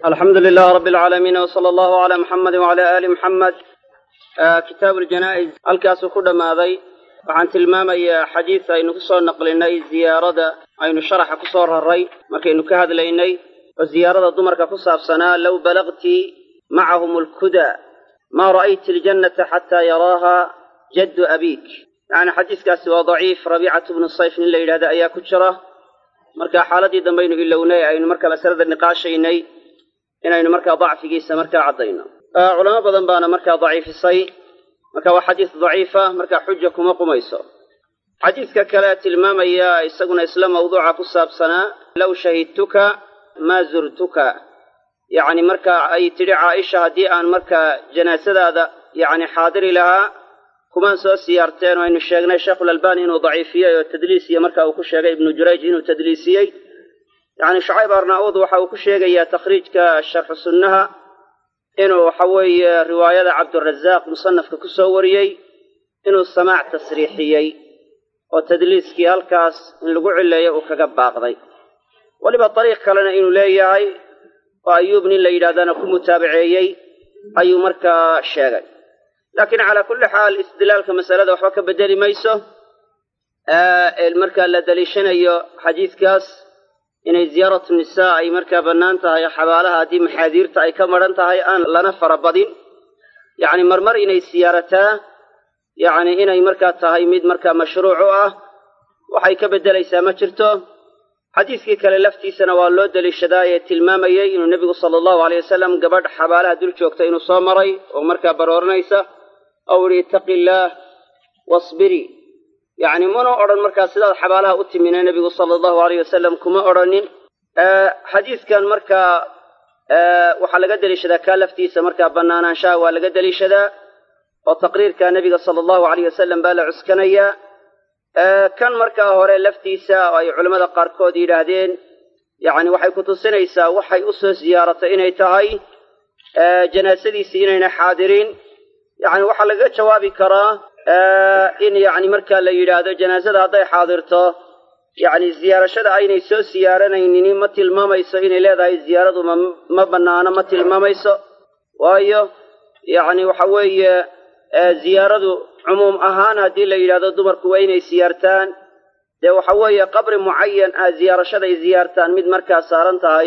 alxamdu lilah rab alcaalamiin wsala allahu calaa muxamedi wacala aali muxamed kitaabu ljanaa'iz halkaasuu ku dhammaaday waxaan tilmaamayaa xadiis aynu ku soo naqlinay ziyaarada aynu sharaxa ku soo raray markaynu ka hadlaynay oo ziyaarada dumarka ku saabsanaa low balagti macahum alkuda maa ra'ayti aljannata xataa yaraaha jaddu abiik yacni xadiiskaasi waa daciif rabiicatu bnu sayf nin la yidhahda ayaa ku jira marka xaaladii dambaynu ilownay aynu marka masalada niqaashaynay inaynu markaa dacfigiisa markaa caddayno culamo badan baana markaa daciifisay marka waa xadiis daciifa markaa xuja kuma qumayso xadiiska kale tilmaamaya isaguna isla mawduuca ku saabsanaa low shahidtuka maa zurtuka yacni marka ay tidhi caaisha haddii aan markaa janaasadaada yacni xaadiri lahaa kumaan soo siyaarteen oo aynu sheegnay sheekhulalbani inuu daciifiyey oo tadliisiya marka uu ku sheegay ibnu jurayj inuu tadliisiyey yacni shucayb arnaa'uud waxa uu ku sheegayaa takhriijka sharxu sunnaha inuu waxa weeye riwaayada cabdurazaaq musanafka ku soo wariyey inuu samaac tasriixiyey oo tadliiskii halkaas in lagu cileeyo uu kaga baaqday weliba dariiq kalena inuu leeyahay oo ayuub nin la yidhahdana ku mutaabaceeyey ayuu markaa sheegay laakiin calaa kulli xaal istidlaalka masalada waxba ka bedeli mayso markaa la daliishanayo xadiidkaas inay ziyaaratu nisaa ay markaa bannaan tahay xabaalaha haddii maxaadiirta ay ka madhan tahay aan lana farabadin yacni marmar inay siyaarataa yacni inay markaa tahay mid markaa mashruuc u ah waxay ka beddelaysaa ma jirto xadiiskii kale laftiisana waa loo deliishadaa ee tilmaamayey inuu nebigu sala allahu aleyh wasalam gabadh xabaalaha dul joogta inuu soo maray oo markaa barooranaysa ou idhi ittaqi illaah wasbiri yacni mana odhan markaa sidaad xabaalaha u timine nebigu sala allahu aleyh wasalam kuma odhanin xadiiskan markaa waxaa laga deliishadaa kaa laftiisa markaa bannaanaanshaha waa laga deliishadaa oo taqriirka nebiga sala allahu aleyh wasalam baa la cuskanayaa kan markaa hore laftiisa oo ay culammada qaarkood yidhaahdeen yacni waxay ku tusinaysaa waxay u soo siyaaratay inay tahay janaasadiisii inayna xaadirin yacni waxaa lagaga jawaabi karaa in yacni markaa la yidhaahdo janaasada hadday xaadirto yacni ziyaarashada aynay soo siyaaranaynin ma tilmaamayso inay leedahay ziyaaradu ma ma bannaano ma tilmaamayso waayo yacni waxa weeye ziyaaradu cumuum ahaan haddii la yidhahdo dumarku waa inay siyaartaan dee waxa weeye qabri mucayan ah ziyaarashaday ziyaartaan mid markaa saaran tahay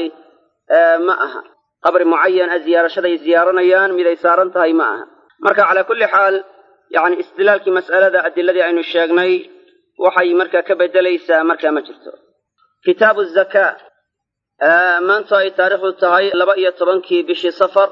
ma aha qabri mucayan ah ziyaarashaday ziyaaranayaan mid ay saaran tahay ma aha marka calaa kulli xaal yacni istidlaalkii mas'alada adiladii aynu sheegnay waxay markaa ka beddelaysaa markaa ma jirto kitaabu zakaa maanta ay taariikhdu tahay laba iyo tobankii bishii safar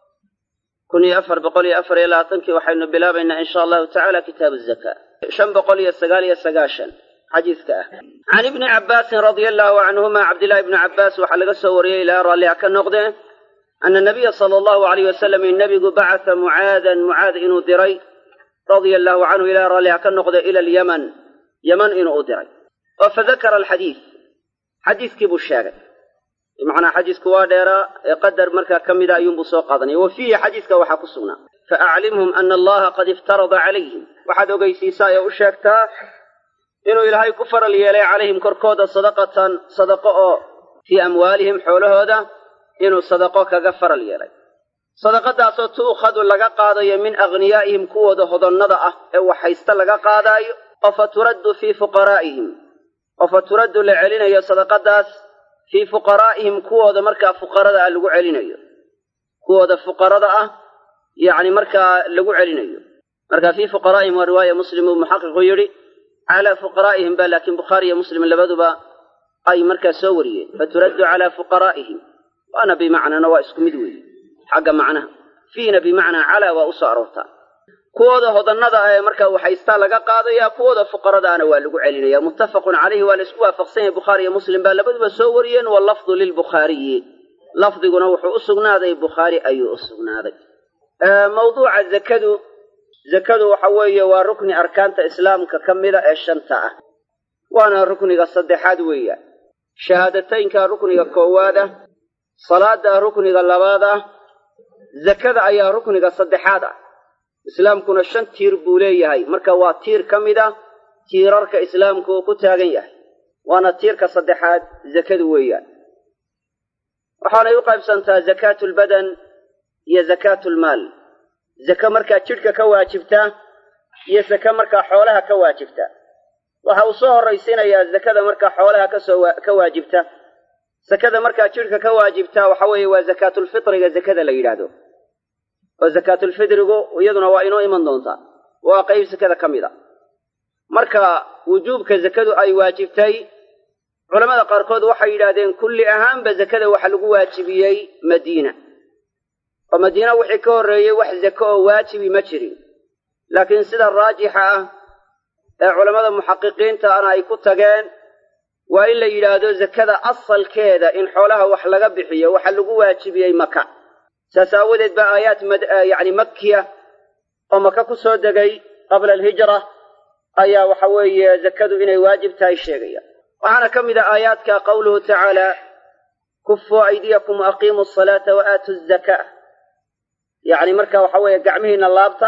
kun iyo afar boqol iyo afar iyo labaatankii waxaynu bilaabaynaa insha allahu tacala kitaabu zakaa shan boqol iyo sagaal iyo sagaashan xadiiska ah can ibni cabbaasin radia allahu canhuma cabdillahi ibni cabbaas waxaa laga soo wariyey ilaa raalliha ka noqdee ana nabiya sala allahu alayh wasalam in nebigu bacata mucaadan mucaad inuu diray radia allahu canhu ilaa raalliha ka noqde ila alyaman yaman inuu u diray oo fadakara alxadiid xadiiskii buu sheegay bimacnaa xadiisku waa dheeraa ee qadar markaa ka mida ayuunbuu soo qaadanaya wa fiihi xadiiska waxaa ku sugnaa faaclimhum ana allaha qad iftarada calayhim waxaad ogeysiisaa ee u sheegtaa inuu ilaahay ku faral yeelay calayhim korkooda sadaqatan sadaqo oo fii amwaalihim xoolahooda inuu sadaqo kaga faral yeelay sadaqadaasoo tu'khadu laga qaadayo min aghniyaa'ihim kuwooda hodonnada ah ee waxhaysta laga qaadaayo oo fa turaddu fii fuqaraa'ihim oo fa turaddu la celinayo sadaqadaas fii fuqaraa'ihim kuwooda markaa fuqarada ah lagu celinayo kuwooda fuqarada ah yacni markaa lagu celinayo marka fii fuqaraa'ihim waa riwaaya muslim uu muxaqiqu yidhi calaa fuqaraa'ihim ba laakiin bukhaari iyo muslim labaduba ay markaa soo wariyeen faturaddu calaa fuqaraa'ihim waana bimacnana waa isku mid weeye xagga macnaha fiina bimacnaa calaa waa u soo aroortaa kuwooda hodannada ah ee markaa waxaystaa laga qaadaya kuwooda fuqaradaana waa lagu celinaya muttafaqun calayhi waa la isku waafaqsan yahay bukhaari iyo muslim baa labaduba soo wariyeen wallafdu lilbukhaariyi lafdiguna wuxuu u sugnaaday bukhaari ayuu u sugnaaday mawduuca zakadu zakadu waxa weeye waa rukni arkaanta islaamka ka mida ee shanta ah waana rukniga saddexaad weeya shahaadataynka rukniga koowaad ah salaada rukniga labaad ah zakada ayaa rukniga saddexaad ah islaamkuna shan tiir buu leeyahay marka waa tiir ka mid ah tiirarka islaamku uu ku taagan yahay waana tiirka saddexaad zakadu weeyaan waxaanay u qaybsantaa zakaatu lbadan iyo zakaatu lmaal zake markaa jidhka ka waajibta iyo zake markaa xoolaha ka waajibta waxa uu soo horraysiinayaa zakada markaa xoolaha kasoo ka waajibta zakada markaa jidhka ka waajibta waxa weeye waa zakaatulfitriga zakada la yidhaahdo oo zakaatulfitrigu iyaduna waa inoo iman doontaa waa qayb zakada ka mid a marka wujuubka zakadu ay waajibtay culamada qaarkood waxay yidhaahdeen kulli ahaanba zakada waxa lagu waajibiyey madiina oo madiina wixii ka horreeyey wax zake oo waajibi ma jirin laakiin sida raajixa ah ee culammada muxaqiqiinta ana ay ku tageen waa in la yidhaahdo zakada asalkeeda in xoolaha wax laga bixiyo waxa lagu waajibiyey maka saas aawadeed baa aayaat yacni makkiya oo maka ku soo degay qabla alhijra ayaa waxa weeye zakadu inay waajib tahay sheegaya waxaana ka mid a aayaadka qawluhu tacaala kufuu aydiyakum waaqiimuu asalaata wa aatu zakaa yacni marka waxa weeye gacmihiina laabta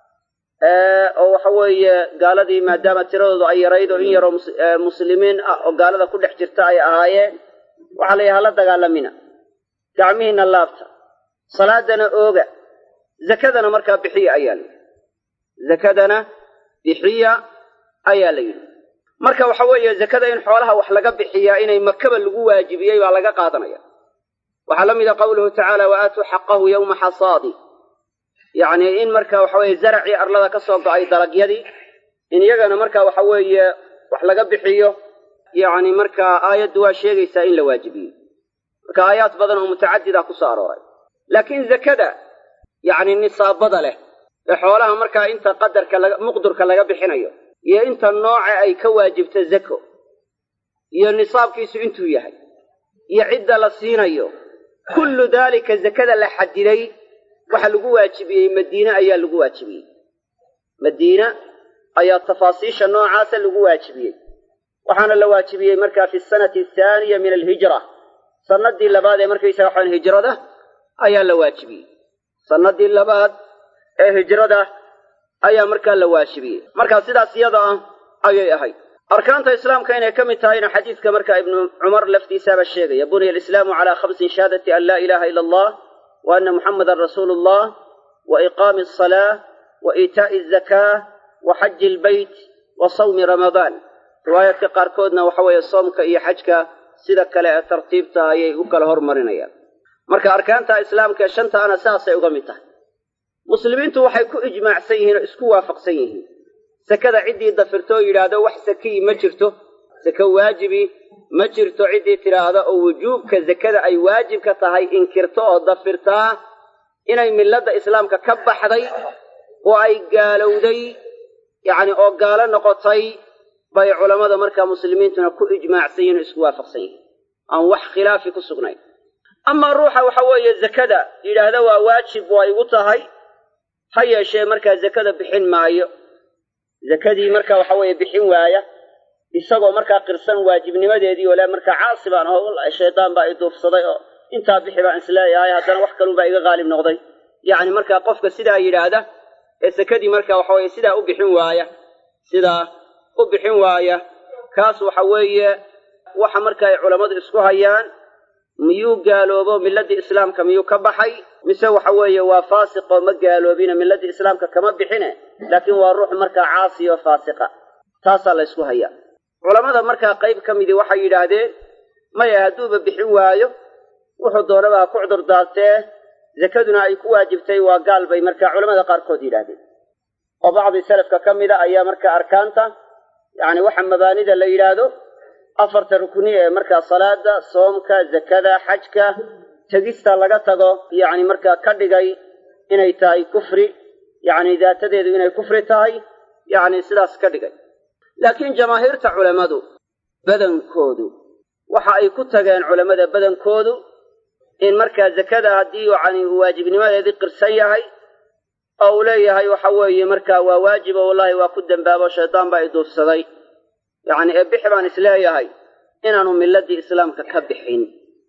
oo waxa weeye gaaladii maadaama tiradoodu ay yarayd oo in yaroo muslimiin ah oo gaalada ku dhex jirta ay ahaayeen waxaa la yahaa la dagaalamina gacmihiina laabta salaadana ooga zakadana markaa bixiya ayaa la yidhi zakadana bixiya ayaa la yidhi marka waxa weeye zakada in xoolaha wax laga bixiyaa inay makaba lagu waajibiyey baa laga qaadanaya waxaa la mida qawluhu tacaala wa aatuu xaqahu yowma xasaadi yacni in marka waxa weeye zaracii arlada ka soo go'ay dalagyadii in iyagana marka waxa weeye wax laga bixiyo yacni marka aayaddu waa sheegaysaa in la waajibiyey marka aayaad badan oo mutacadida ku soo arooray laakiin zakada yacni nisaabada leh ee xoolaha markaa inta qadarka laga muqdurka laga bixinayo iyo inta nooca ay ka waajibta zako iyo nisaabkiisu intuu yahay iyo cidda la siinayo kullu daalika zakada la xadiday waxa lagu waajibiyey madiine ayaa lagu waajibiyey madiina ayaa tafaasiisha noocaasa lagu waajibiyey waxaana la waajibiyey markaa fi sanati athaaniya min alhijra sanadii labaad ee markaysaga waxaan hijrada ayaa la waajibiyey sanadii labaad ee hijrada ayaa markaa la waajibiyey markaa sidaas iyada ah ayay ahayd arkaanta islaamka inay ka mid tahayna xadiidka markaa ibnu cumar laftiisaaba sheegaya buniya alislaamu calaa khamsin shahaadati an laa ilaaha ila allah wa ana muxamadan rasuulu allah wa iqaami asalaa wa iitaa'i azakaa wa xaji ilbeyt wa sawmi ramadaan riwaayaadka qaarkoodna waxa weeye soomka iyo xajka sida kale ee tartiibta ayay u kala hormarinayaan marka arkaanta islaamka ee shanta ana saasay uga mid tahay muslimiintu waxay ku ijmaacsan yihiin oo isku waafaqsan yihiin sakada ciddii dafirto oo yidhaahdo wax sakiyi ma jirto sake waajibi ma jirto ciddii tidhaahda oo wujuubka zakada ay waajib ka tahay inkirto oo dafirtaa inay milladda islaamka ka baxday oo ay gaalowday yacni oo gaalo noqotay bay culammada markaa muslimiintuna ku ijmaacsan yihin oo isku waafaqsan yihiin aan wax khilaafi ku sugnayn amaa ruuxa waxa weeye zakada yidhaahda waa waajib waa igu tahay ha yeeshee markaa zakada bixin maayo zakadii marka waxa weeye bixin waaya isagoo markaa qirsan waajibnimadeedii oo le markaa caasi baan oo shaydaan baa i duufsaday oo intaa bixi baan isleeyahay haddana wax kalun baa iga qaalib noqday yacni markaa qofka sidaa yidhaahda ee sakadii marka waxa weeye sidaa u bixin waaya sidaa u bixin waaya kaas waxa weeye waxa marka ay culammadu isku hayaan miyuu gaaloobo milladii islaamka miyuu ka baxay mise waxa weeye waa faasiqoo ma gaaloobina milladii islaamka kama bixine laakiin waa ruux markaa caasi oo faasiqa taasaa la ysku hayaa culammada markaa qayb ka midii waxay yidhaahdeen maya hadduuba bixin waayo wuxuu doonaba ha ku cudur daartee zakaduna ay ku waajibtay waa gaal bay markaa culamada qaarkood yidhaahdeen oo bacdi salafka ka mida ayaa markaa arkaanta yacni waxa mabaanida la yidhaahdo afarta rukni ee markaa salaada soomka zakada xajka tegista laga tago yacni markaa ka dhigay inay tahay kufri yacni daatadeedu inay kufri tahay yacni sidaas ka dhigay laakiin jamaahiirta culammadu badankoodu waxa ay ku tageen culammada badankoodu in markaa zakada haddii yacni uu waajibnimadeedii qirsan yahay oo uu leeyahay waxa weeye markaa waa waajibo wallahi waa ku dembaabo shaydaan baa i duufsaday yacni ee bixi baan isleeyahay inaanu milladii islaamka ka bixin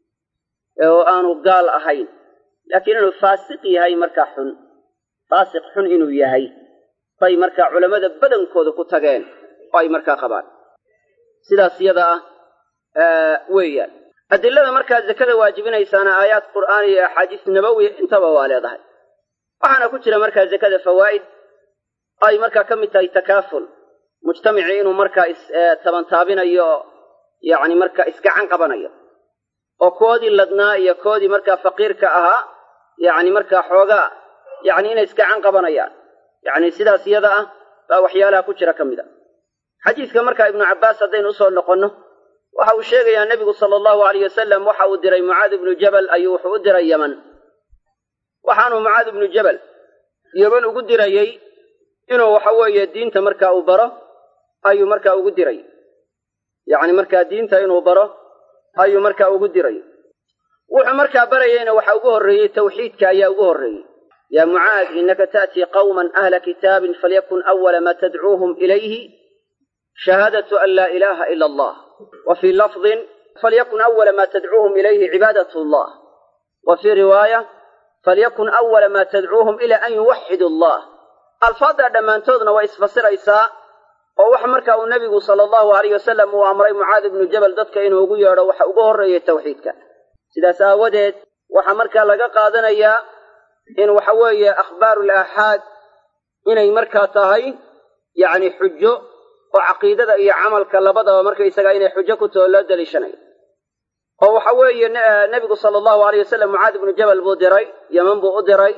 oo aanu gaal ahayn laakiin inuu faasiq yahay markaa xun faasiq xun inuu yahay bay markaa culammada badankooda ku tageen oo ay markaa qabaan sidaas iyada ah weeyaan adilada markaa zakada waajibinaysaana aayaad qur'aan iyo axaadiis nabawiya intaba waa leedahay waxaana ku jira markaa zakada fawaa'id ay markaa ka mid tahay takaaful mujtamacii inuu markaa istabantaabinayo yacni markaa isgacan qabanayo oo koodii ladnaa iyo koodii markaa faqiirka ahaa yacni markaa xoogaa yacni inay isgacan qabanayaan yacni sidaas iyada ah baa waxyaalaha ku jira ka mid a xadiidka markaa ibnu cabbaas haddaynu usoo noqonno waxa uu sheegayaa nebigu sala allahu alayh wasalam waxa uu diray mucaad ibnu jabal ayuu wuxuu u diray yeman waxaanuu mucaad ibnu jabal yeman ugu dirayey inuu waxa weeye diinta markaa uu baro ayuu markaa ugu diray yacni markaa diinta inuu baro ayuu markaa ugu diray wuxuu markaa barayeyna waxa ugu horreeyey tawxiidka ayaa ugu horreeyey yaa mucaad innaka ta'tii qawman ahla kitaabin falyakun awala maa tadcuuhum ilayhi shahaadatu an laa ilaaha ila allah wa fii lafdin falyakun awala maa tadcuuhum ilayhi cibaadat allah wa fii riwaaya falyakun awala maa tadcuuhum ilaa an yuwaxidu allah alfaaddaa dhammaantoodna waa isfasiraysaa oo waxa marka uu nebigu sala allahu alayh wasalam uu amray mucaad ibnu jabal dadka inuu ugu yeedho waxa ugu horreeyay tawxiidka sidaas aawadeed waxaa markaa laga qaadanayaa in waxa weeye akhbaaru laaxaad inay markaa tahay yacni xujo oo caqiidada iyo camalka labadaba markaysagaa inay xujo ku taho loo daliishanayo oo waxa weeye nebigu sala allahu alayh wasalam mucaad ibnu jabal buu diray yeman buu u diray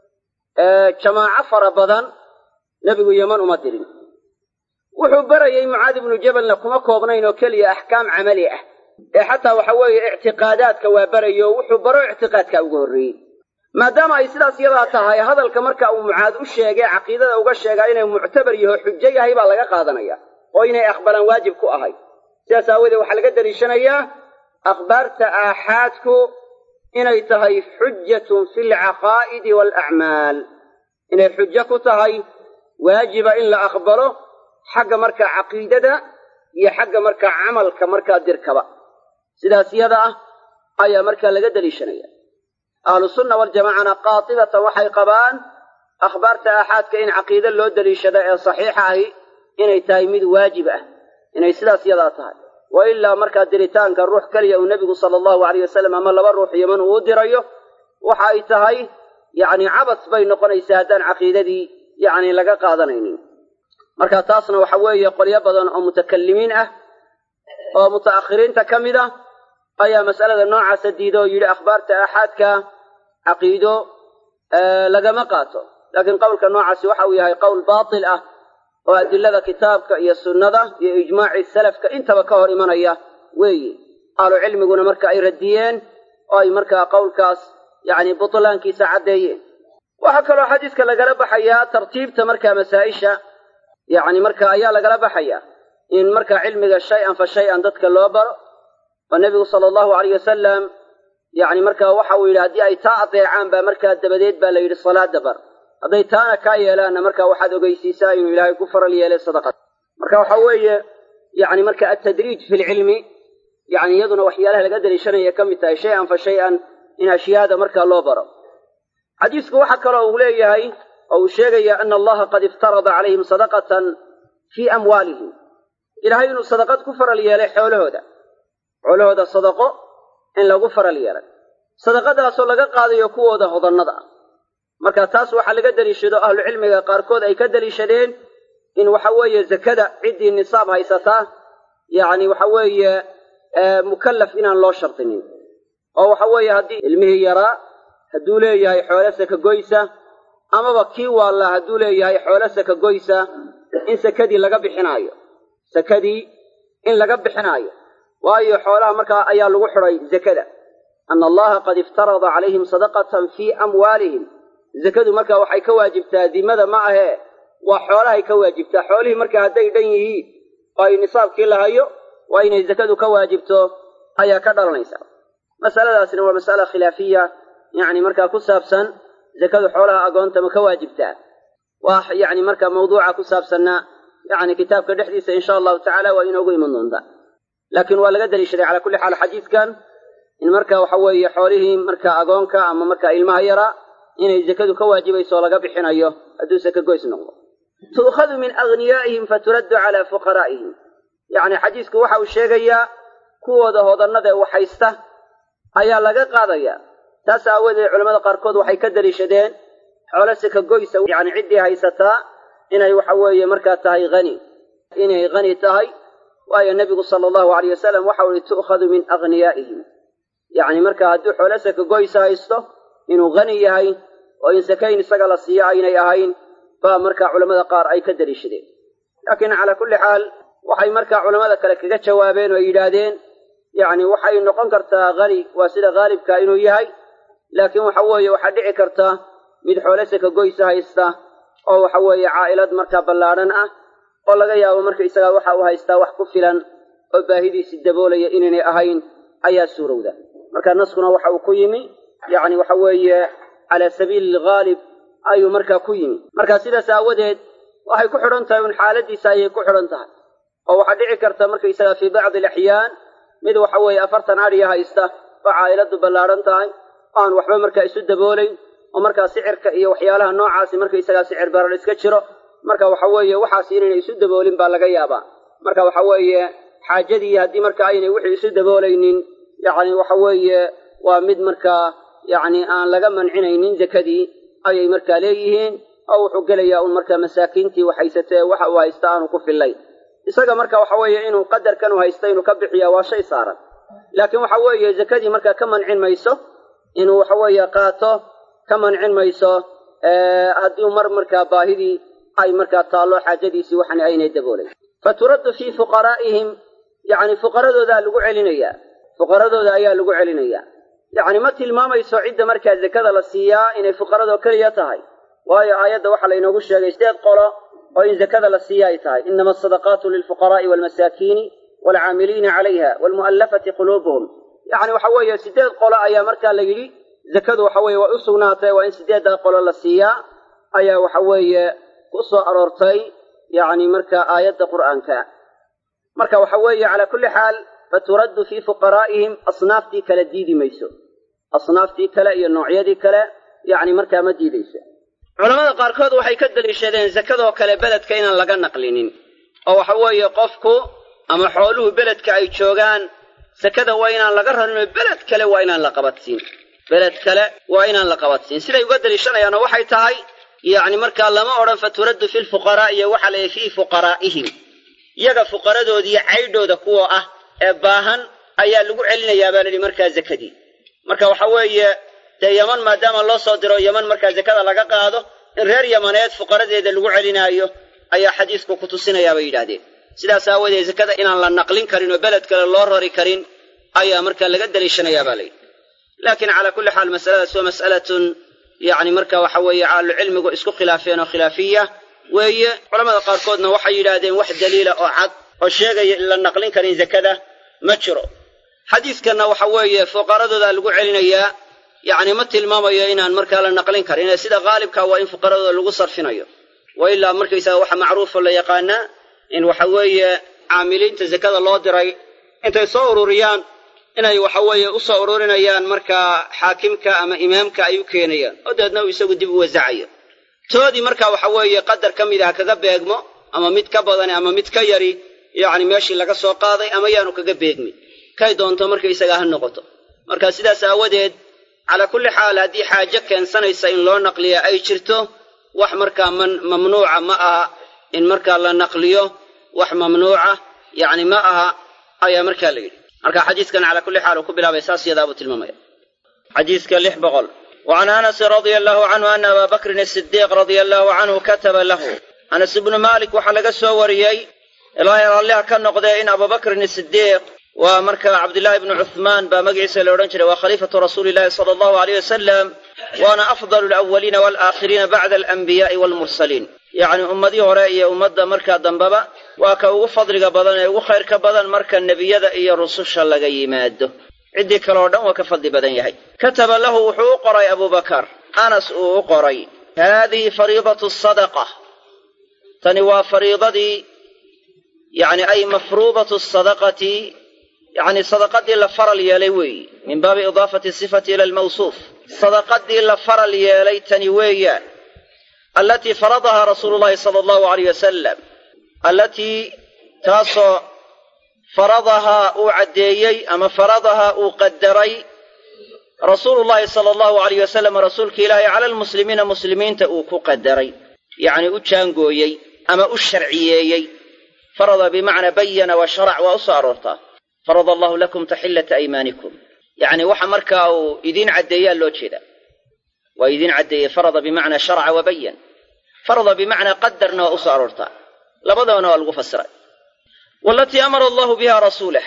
jamaaco fara badan nebigu yeman uma dirin wuxuu barayey mucaad ibnu jabalna kuma koobnayn oo keliya axkaam camali ah ee xataa waxa weeye ictiqaadaadka waa barayo wuxuu baro ictiqaadka ugu horreeyey maadaama ay sidaas yadaa tahay hadalka marka uu mucaad u sheegay caqiidada uga sheegaa inay muctabar yaho xujo yahay baa laga qaadanaya oo inay aqbalaan waajib ku ahay sidaas aawadeed waxaa laga daliishanayaa akhbaarta aaxaadku inay tahay xujatun fi alcaqaa'idi waalacmaal inay xujo ku tahay waajiba in la aqbalo xagga markaa caqiidada iyo xagga markaa camalka markaa dirkaba sidaas yada ah ayaa markaa laga daliishanaya ahlusunna waljamaacana qaatibatan waxay qabaan akhbaarta aaxaadka in caqiide loo daliishada ee saxiixa ahi inay tahay mid waajib ah inay sidaas yadaa tahay wa ilaa markaa diritaanka ruux keliya uu nebigu sala allahu alayh wasalam ama laba ruux yeman uu u dirayo waxa ay tahay yacni cabas bay noqonaysaa haddaan caqiidadii yacni laga qaadanaynin marka taasna waxa weeye qolyo badan oo mutakallimiin ah oo muta'akhiriinta ka mid ah ayaa mas'alada noocaasa diida oo yidhi akhbaarta aaxaadka caqiido lagama qaato laakiin qowlka noocaasi waxa uu yahay qowl baatil ah oo adilada kitaabka iyo sunnada iyo ijmaacii salafka intaba ka hor imanaya weeye ahlu cilmiguna marka ay radiyeen oo ay markaa qowlkaas yacni butlaankiisa caddeeyeen waxaa kaloo xadiiska lagala baxayaa tartiibta markaa masaa-isha yacni marka ayaa lagala baxaya in markaa cilmiga shay-an fa shay-an dadka loo baro oo nebigu sala allahu alayh wasalam yacni markaa waxa uu yidhi haddii ay taa adeecaan baa markaa dabadeed baa la yidhi salaada bar hadday taana kaa yeelaanna markaa waxaad ogeysiisaa inuu ilaahay ku faral yeelay sadaqada marka waxa weeye yacni marka altadriij fi lcilmi yacni iyaduna waxyaalaha laga daliishanaya ka mid tahay shay-an fa shay-an in ashyaada markaa loo baro xadiisku waxa kaloo uu leeyahay oo uu sheegaya ana allaha qad iftarada calayhim sadaqatan fii amwaalihim ilaahay inuu sadaqad ku faral yeelay xoolahooda xoolahooda sadaqo in lagu faral yeelay sadaqadaasoo laga qaadayo kuwooda hodannada ah marka taas waxaa laga deliishado ahlucilmiga qaarkood ay ka deliishadeen in waxa weeye zakada ciddii nisaab haysataa yacni waxa weeye mukallaf inaan loo shardinin oo waxa weeye haddii ilmihii yaraa hadduu leeyahay xoolo saka goysa amaba kii waallaa hadduu leeyahay xoolo saka goysa in sakadii laga bixinaayo sakadii in laga bixinaayo waayo xoolaha markaa ayaa lagu xidhay zakada ana allaha qad iftarada calayhim sadaqatan fii amwaalihim zakadu markaa waxay ka waajibtaa dimada ma ahee waa xoolahay ka waajibtaa xoolihii markaa hadday dhan yihiin oo ay nisaabkii lahayo waa inay zakadu ka waajibto ayaa ka dhalanaysa masaladaasna waa mas'ala khilaafiya yacni markaa ku saabsan zakadu xoolaha agoonta ma ka waajibtaa waa yacni markaa mawduuca ku saabsanna yacni kitaabka dhexdiisa insha allahu tacaala waa inoogu iman doontaa laakiin waa laga daliishaday calaa kulli xaal xadiidkan in marka waxa weeye xoolihii markaa agoonka ama markaa ilmaha yaraa inay zakadu ka waajibayso oo laga bixinayo hadduu saka goys noqdo tu'khadu min aghniyaa'ihim faturaddu calaa fuqaraa'ihim yacni xadiisku waxa uu sheegayaa kuwooda hodannada ee waxhaysta ayaa laga qaadaya taas aawadeed culamada qaarkood waxay ka daliishadeen xoolo sika goysa yacni ciddii haysataa inay waxa weeye markaa tahay hani inay hani tahay waayo nebigu sala allahu alayh wasalam waxau ihi tu'khadu min aghniyaa'ihim yacni marka hadduu xoolo saka goysa haysto inuu hani yahay oo in sakayn isaga la siiyo aynay ahayn baa markaa culammada qaar ay ka daliishadeen laakiin calaa kulli xaal waxay markaa culammada kale kaga jawaabeen oo yidhaahdeen yacni waxay noqon kartaa hani waa sida haalibka inuu yahay laakiin waxa weeye waxaa dhici karta mid xoolo saka goysa haysta oo waxa weeye caa'ilad markaa ballaadhan ah oo laga yaabo marka isagaa waxa uu haystaa wax ku filan oo baahidiisi daboolaya inaynay ahayn ayaa suurowda marka naskuna waxa uu ku yimi yacni waxa weeye calaa sabiili alghaalib ayuu markaa ku yimi marka sidaas aawadeed waxay ku xidhan tahay un xaaladiisa ayay ku xidhan tahay oo waxaa dhici karta markaysaga fii bacdi alaxyaan mid waxa weeye afartan adhiya haysta oo caa'iladu ballaadhan tahay oo aan waxba markaa isu daboolayn oo markaa sicirka iyo waxyaalaha noocaasi markaysagaa sicir barar iska jiro marka waxa weeye waxaas inaynay isu daboolin baa laga yaabaa marka waxa weeye xaajadii haddii marka aynay wixii isu daboolaynin yacni waxa weeye waa mid markaa yacni aan laga mancinaynin zakadii ayay markaa leeyihiin oo wuxuu gelayaa un markaa masaakiintii waxhaysatee waxa uu haysta aanu ku fillayn isaga marka waxa weeye inuu qadarkan u haysta inuu ka bixiyaa waa shay saaran laakiin waxa weeye zakadii markaa ka mancin mayso inuu waxa weeye qaato ka mancin mayso haddii mar markaa baahidii ay markaa taallo xaajadiisii waxan aynay daboolayn fa turaddu fii fuqaraa'ihim yacni fuqaradoodaa lagu celinayaa fuqaradooda ayaa lagu celinayaa yacni ma tilmaamayso cidda markaa zakada la siiyaa inay fuqaradoo keliya tahay waayo aayadda waxaa laynoogu sheegay sideed qolo oo in zakada la siiya ay tahay inama asadaqaatu lilfuqaraa'i waalmasaakiini waalcaamiliina calayha waalmu'allafati quluubuhum yacni waxa weeye sideed qolo ayaa markaa la yidhi zakadu waxa weeye way u sugnaatay waa in sideeddaa qolo la siiyaa ayaa waxa weeye ku soo aroortay yacni marka aayadda qur'aanka marka waxa weeye calaa kulli xaal faturaddu fii fuqaraa'ihim asnaaftii kale diidi mayso asnaaftii kale iyo noocyadii kale yacni markaa ma diidayso culamada qaarkood waxay ka daliishadeen zakadoo kale beledka inaan laga naqlinin oo waxa weeye qofku ama xooluhu beledka ay joogaan sakada waa inaan laga rarinoo beled kale waa inaan la qabadsiin beled kale waa inaan la qabadsiin siday uga daliishanayaanoo waxay tahay yacni markaa lama odhan faturaddu fi lfuqaraa'i iyo waxaa layihi fii fuqaraa'ihim iyaga fuqaradoodiiyo caydhooda kuwa ah ee baahan ayaa lagu celinayaa baa layidhi markaa zakadii marka waxa weeye dee yaman maadaama loo soo diro yaman markaa zakada laga qaado in reer yamaneed fuqaradeeda lagu celinaayo ayaa xadiisku ku tusinayaa bay yidhaahdeen sidaas aawadeed zakada inaan la naqlin karin oo beled kale loo rari karin ayaa markaa laga daliishanayaa baa layidhi laakiin calaa kulli xaal masaladaas waa mas'alatun yacni marka waxa weeye caalucilmigu isku khilaafeen oo khilaafiya weeye culamada qaarkoodna waxay yidhaahdeen wax daliila oo cad oo sheegaya in la naqlin karin zakada ma jiro xadiidkanna waxa weeye fuqaradooda lagu celinayaa yacni ma tilmaamayo inaan markaa la naqlin karin ee sida haalibka waa in fuqaradooda lagu sarfinayo wa ilaa markaysaga waxa macruufo la yaqaanaa in waxa weeye caamiliinta zakada loo diray intay soo ururiyaan inay waxa weeye u soo ururinayaan markaa xaakimka ama imaamka ay u keenayaan oo dabeedna uu isagu dib u wasacayo toodii marka waxa weeye qadar ka mid ah kaga beegmo ama mid ka badani ama mid ka yari yacni meeshii laga soo qaaday ama yaanu kaga beegmin kay doonto markaysaga ha noqoto marka sidaas aawadeed calaa kulli xaal haddii xaajo keensanaysa in loo naqliya ay jirto wax markaa man mamnuuca ma aha in markaa la naqliyo wax mamnuuca yacni ma aha ayaa markaa la yidhi marka xadiiskan calaa kulli xaal uu ku bilaabay saas yadaabuu tilmaamaya xadiiska lix boqol وعن أنس رضي الله عنه أن أبا بكر الصديق رضي الله عنه كتب له أنس بن مالك وحلق السوريي الله يرى الله كان نقضي إن أبا بكر الصديق ومركب عبد الله بن عثمان بمجلس الأورنجر وخليفة رسول الله صلى الله عليه وسلم وأنا أفضل الأولين والآخرين بعد الأنبياء والمرسلين يعني أمدي هرائية أمد مركا دنبابا وكا فضل بدن وخير كبدن مركا النبي إيا الرسول شلقا يماده ciddii kaleo dhan waa ka fadli badan yahay kataba lahu wuxuu u qoray abubakar anas uu u qoray haadihi fariidatu sadaqa tani waa fariidadii yani ay mafruudatu sadaqati yani sadaqadii la faral yeelay weeyi min baabi idaafati sifati ila almawsuuf sadaqadii la faral yeelay tani weeyaan allatii faradahaa rasuulu llahi sala allahu alayh wasalam allatii taasoo faradahaa uu caddeeyey ama faradahaa uu qadaray rasuulu llaahi sala allahu alayh wasalam rasuulka ilaahay cala almuslimiina muslimiinta uu ku qadaray yacni u jaangooyey ama u sharciyeeyey farada bimacnaa bayana wa sharac waa u soo aroortaa farada allahu lakum taxillata aymaanikum yacni waxa markaa uu idiin caddeeyaa loo jeedaa waa idiin caddeeyey farada bimacnaa sharaca wa bayan farada bimacnaa qadarna waa u soo aroortaa labadabana waa lagu fasiray walatii amara allahu biha rasuulah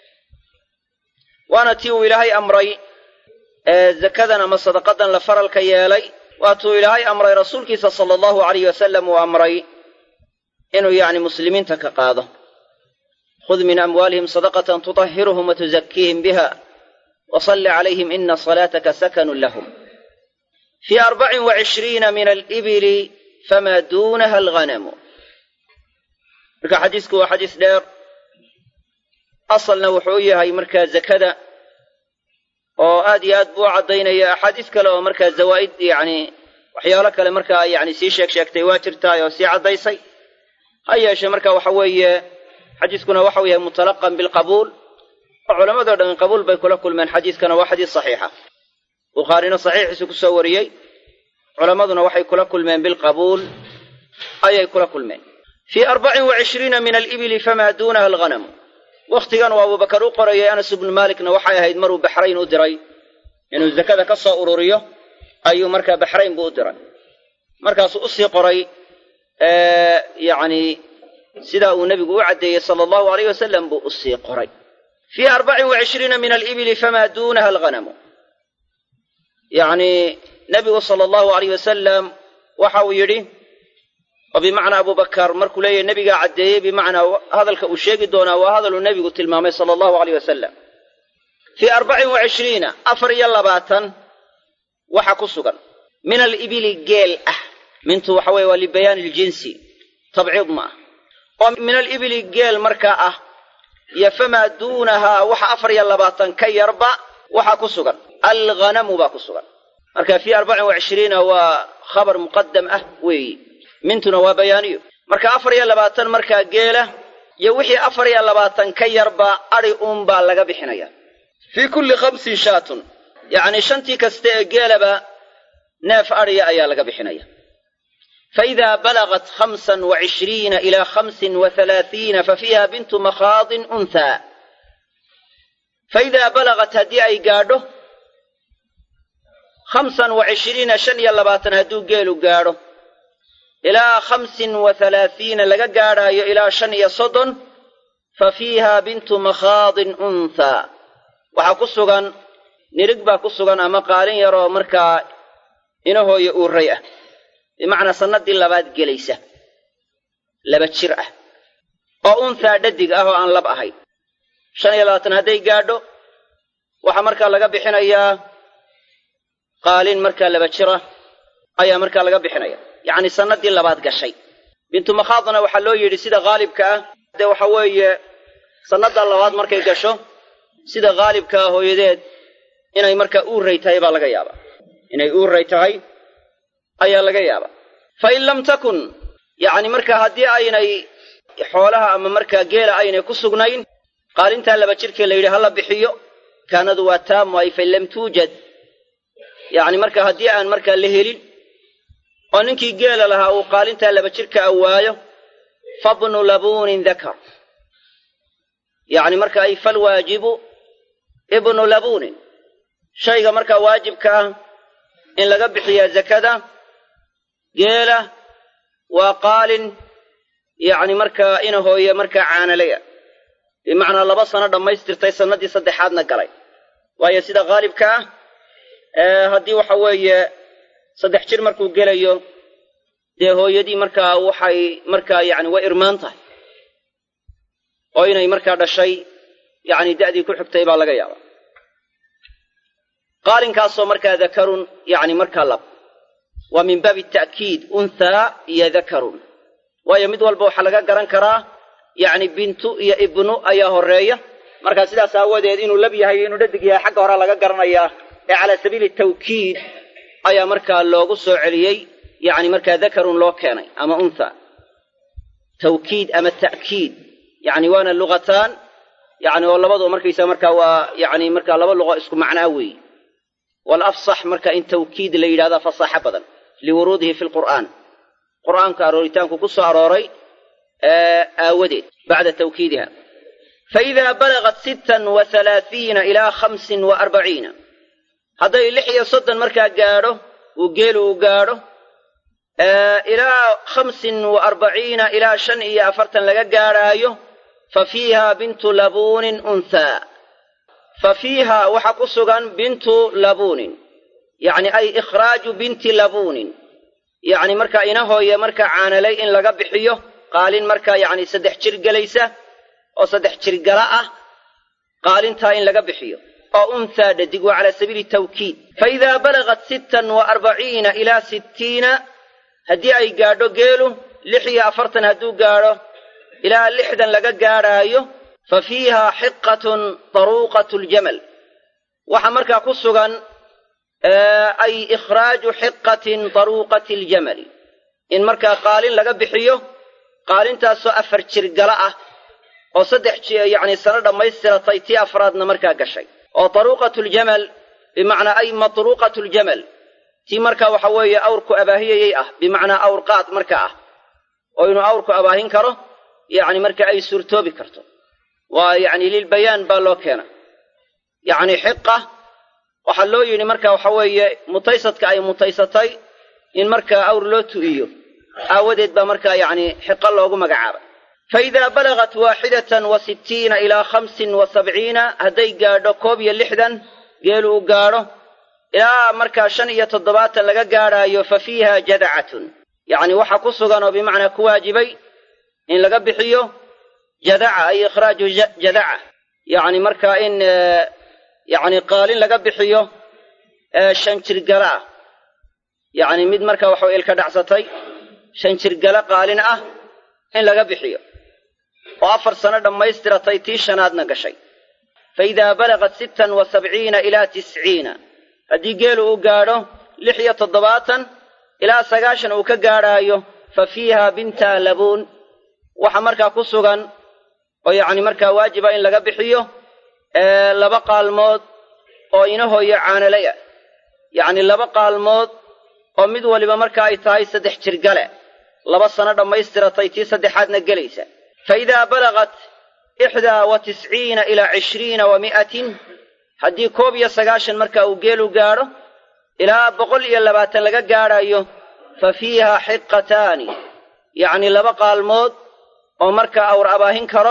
waana tii uu ilaahay amray ee zakadan ama sadaqadan la faralka yeelay waatuu ilaahay amray rasuulkiisa sala allahu alayh wasalam uu amray inuu yacni muslimiinta ka qaado khud min amwaalihim sadaqatan tutahhiruhum wa tuzakiihim biha wa salli calayhim ina salaataka sakanun lahum fii arbacin wa cishriina min alibili famaa duunaha alghanamu marka xadiisku waa xadiis dheer asalna wuxuu u yahay markaa zakada oo aad iyo aad buu u caddaynaya axaadiis kale oo markaa zawaa'id yacni waxyaalo kale markaa yacni sii sheeg sheegtay waa jirtaay oo sii caddaysay ha yeeshee marka waxa weeye xadiiskuna waxau yahay mutalaqan bilqabuul oo culammadoo dhan qabuul bay kula kulmeen xadiiskana waa xadiis saxiixa bukhaarina saxiixiisu ku soo wariyey culammaduna waxay kula kulmeen bilqabuul ayay kula kulmeen fii arbacin wa cishriina min alibili famaa duunaha alghanamu wakhtigan uu abubakar u qorayay anas ibnu maalikna waxay ahayd maruu baxrayn u diray inuu zakada ka soo ururiyo ayuu markaa baxrayn buu u diray markaasuu usii qoray yacni sidaa uu nebigu u caddeeyey sala allahu alayh wasalam buu usii qoray fii arbacin wa cishriina min alibili famaa duunaha alghanamu yacni nebigu sala allahu alayh wasalam waxa uu yidhi oo bimacnaa abubakar markuu leeyahy nebigaa caddeeyey bimacnaa hadalka uu sheegi doonaa waa hadaluu nebigu tilmaamay sala allahu alayh wasalam fii arbacin wa cishriina afar iyo labaatan waxa ku sugan min alibili geel ah mintu waxa weye waa libayaani iljinsi tabciid ma ah oo min alibili geel markaa ah iyo famaa duunahaa waxa afar iyo labaatan ka yarba waxaa ku sugan alghanamu baa ku sugan marka fii arbacin wa cishriina waa khabar muqadam ah weeyi mintuna waa bayaaniyo marka afar iyo labaatan markaa geela iyo wixii afar iyo labaatan ka yarba adhi uunbaa laga bixinaya fii kulli khamsin shaatun yacni shantii kasta ee geelaba neef adhiya ayaa laga bixinaya faidaa balagat khamsan wa cishriina ilaa khamsin wa halaathiina fa fiiha bintu makhaadin unthaa faidaa balagat haddii ay gaadho khamsan wa cishriina shan iyo labaatan hadduu geelu gaadho ilaa khamsin wa halaathiina laga gaadhaayo ilaa shan iyo soddon fa fiiha bintu makhaadin unthaa waxaa ku sugan nirig baa ku sugan ama qaalin yaroo markaa inahooya uuray ah bimacnaa sannaddii labaad gelaysa laba jir ah oo unthaa dhadig ah oo aan lab ahayn shan iyo labaatan hadday gaadho waxaa markaa laga bixinayaa qaalin markaa laba jir ah ayaa markaa laga bixinaya yacni sannaddii labaad gashay bintu makhaadna waxaa loo yidhi sida haalibka ah dee waxa weeye sannadda labaad markay gasho sida haalibka ah hooyadeed inay markaa uuray tahay baa laga yaabaa inay uuray tahay ayaa laga yaabaa fa in lam takun yacni markaa haddii aynay xoolaha ama markaa geela aynay ku sugnayn qaalintaa laba jirkee la yidhi hala bixiyo kaanadu waa taamu ay fain lam tuujad yacni markaa haddii aan markaa la helin oo ninkii geela lahaa uu qaalintaa laba jirka awaayo fabnu labuunin dakar yacni marka ay falwaajibu ibnu labuunin shayga markaa waajibka ah in laga bixiyaa zakada geela waa qaalin yacni markaa ina hooye markaa caanalaya bimacnaa laba sano dhammaystirtay sannaddii saddexaadna galay waayo sida haalibka ah haddii waxa weeye saddex jir markuu gelayo dee hooyadii markaa waxay markaa yacni way irmaan tahay oo inay markaa dhashay yacni da'dii ku xigtay baa laga yaabaa qaalinkaasoo markaa dakarun yacni markaa lab waa min baabi ta'kiid unthaa iyo dakarun waayo mid walba waxaa laga garan karaa yacni bintu iyo ibnu ayaa horreeya markaa sidaas aawadeed inuu lab yahay inuu dhadig yahay xagga horea laga garanayaa ee calaa sabiili tawkiid ayaa markaa loogu soo celiyey yacni markaa dakarun loo keenay ama untha tawkiid ama ta'kiid yacni waana lugataan yani oo labadu markaysa marka waa yani marka laba luqo isku macnaa weeye walafsax marka in tawkiid la yidhahda fasaxo badan liwuruudihi fi lqur'aan qur'aanka arooritaanku ku soo arooray aawadeed bacda tawkiidiha faida balagat sittan wa halaathiina ilaa khamsin wa arbaciina hadday lix iyo soddon markaa gaadho uu geelu uu gaadho ilaa khamsin wa arbaciina ilaa shan iyo afartan laga gaadhaayo fa fiiha bintu labuunin unthaa fa fiiha waxaa ku sugan bintu labuunin yacni ay ikhraaju binti labuunin yacni markaa inahooye markaa caanalay in laga bixiyo qaalin markaa yacni saddex jir gelaysa oo saddex jir gala ah qaalintaa in laga bixiyo oo unthaa dhadig waa calaa sabiili tawkiid fa idaa balagat sittan wa arbaciina ilaa sittiina haddii ay gaadho geelu lix iyo afartan hadduu gaadho ilaa lixdan laga gaadhaayo fa fiiha xiqatun taruuqatu ljamal waxaa markaa ku sugan ay ikhraaju xiqatin taruuqati aljamali in markaa qaalin laga bixiyo qaalintaasoo afar jir gala ah oo saddex yacni sano dhammaystiratay tii afraadna markaa gashay oo taruuqatu ljamal bimacnaa ay matruuqatu ljamal tii markaa waxa weeye awrku abaahiyayay ah bimacnaa awr qaad marka ah oo inuu awrku abaahin karo yacni marka ay suurtoobi karto waa yacni lilbayaan baa loo keena yacni xiqa waxaa loo yidhi marka waxa weeye mutaysadka ay mutaysatay in markaa awr loo tu'iyo aawadeed baa markaa yacni xiqo loogu magacaabay fa idaa balagat waaxidatan wa sittiina ilaa khamsin wa sabciina hadday gaadho koob iyo lixdan geelu uu gaadho ilaa markaa shan iyo toddobaatan laga gaadhaayo fa fiiha jadacatun yacni waxa ku sugan oo bimacnaa ku waajibay in laga bixiyo jadaca ay ikhraaju jadaca yacni markaa in yacni qaalin laga bixiyo shan jirgala ah yacni mid markaa waxaw ilka dhacsatay shan jirgala qaalin ah in laga bixiyo oo afar sano dhammaystiratay tii shanaadna gashay fa idaa balagat sittan wa sabciina ilaa tisciina haddii geelu uu gaadho lix iyo toddobaatan ilaa sagaashan uu ka gaadhaayo fa fiiha binta labuun waxa markaa ku sugan oo yacni markaa waajiba in laga bixiyo laba qaalmood oo inahooyo caanalay ah yacni laba qaalmood oo mid waliba marka ay tahay saddex jirgale laba sano dhammaystiratay tii saddexaadna gelaysa fa idaa balagat ixdaa wa tisciina ilaa cishriina wa mi'atin haddii koob iyo sagaashan marka uu geelu gaadho ilaa boqol iyo labaatan laga gaadhayo fa fiiha xiqataani yacni laba qaalmood oo markaa awr abaahin karo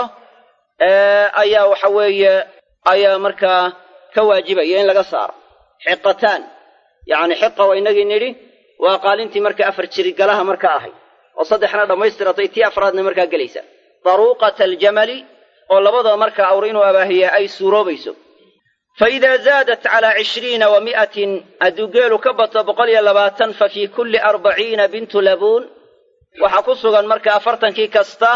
ayaa waxa weeye ayaa markaa ka waajibaya in laga saaro xiqataan yacni xiqa waa inagii nidhi waa qaalintii marka afar jirigalaha marka ahay oo saddexna dhammaystiratay tii afraadna markaa gelaysa daruuqata aljamali oo labadaba markaa awr inuu abaahiya ay suuroobayso fa idaa zaadat calaa cishriina wa mi'atin hadduu geelu ka bato boqol iyo labaatan fa fii kulli arbaciina bintu labuun waxaa ku sugan marka afartankii kasta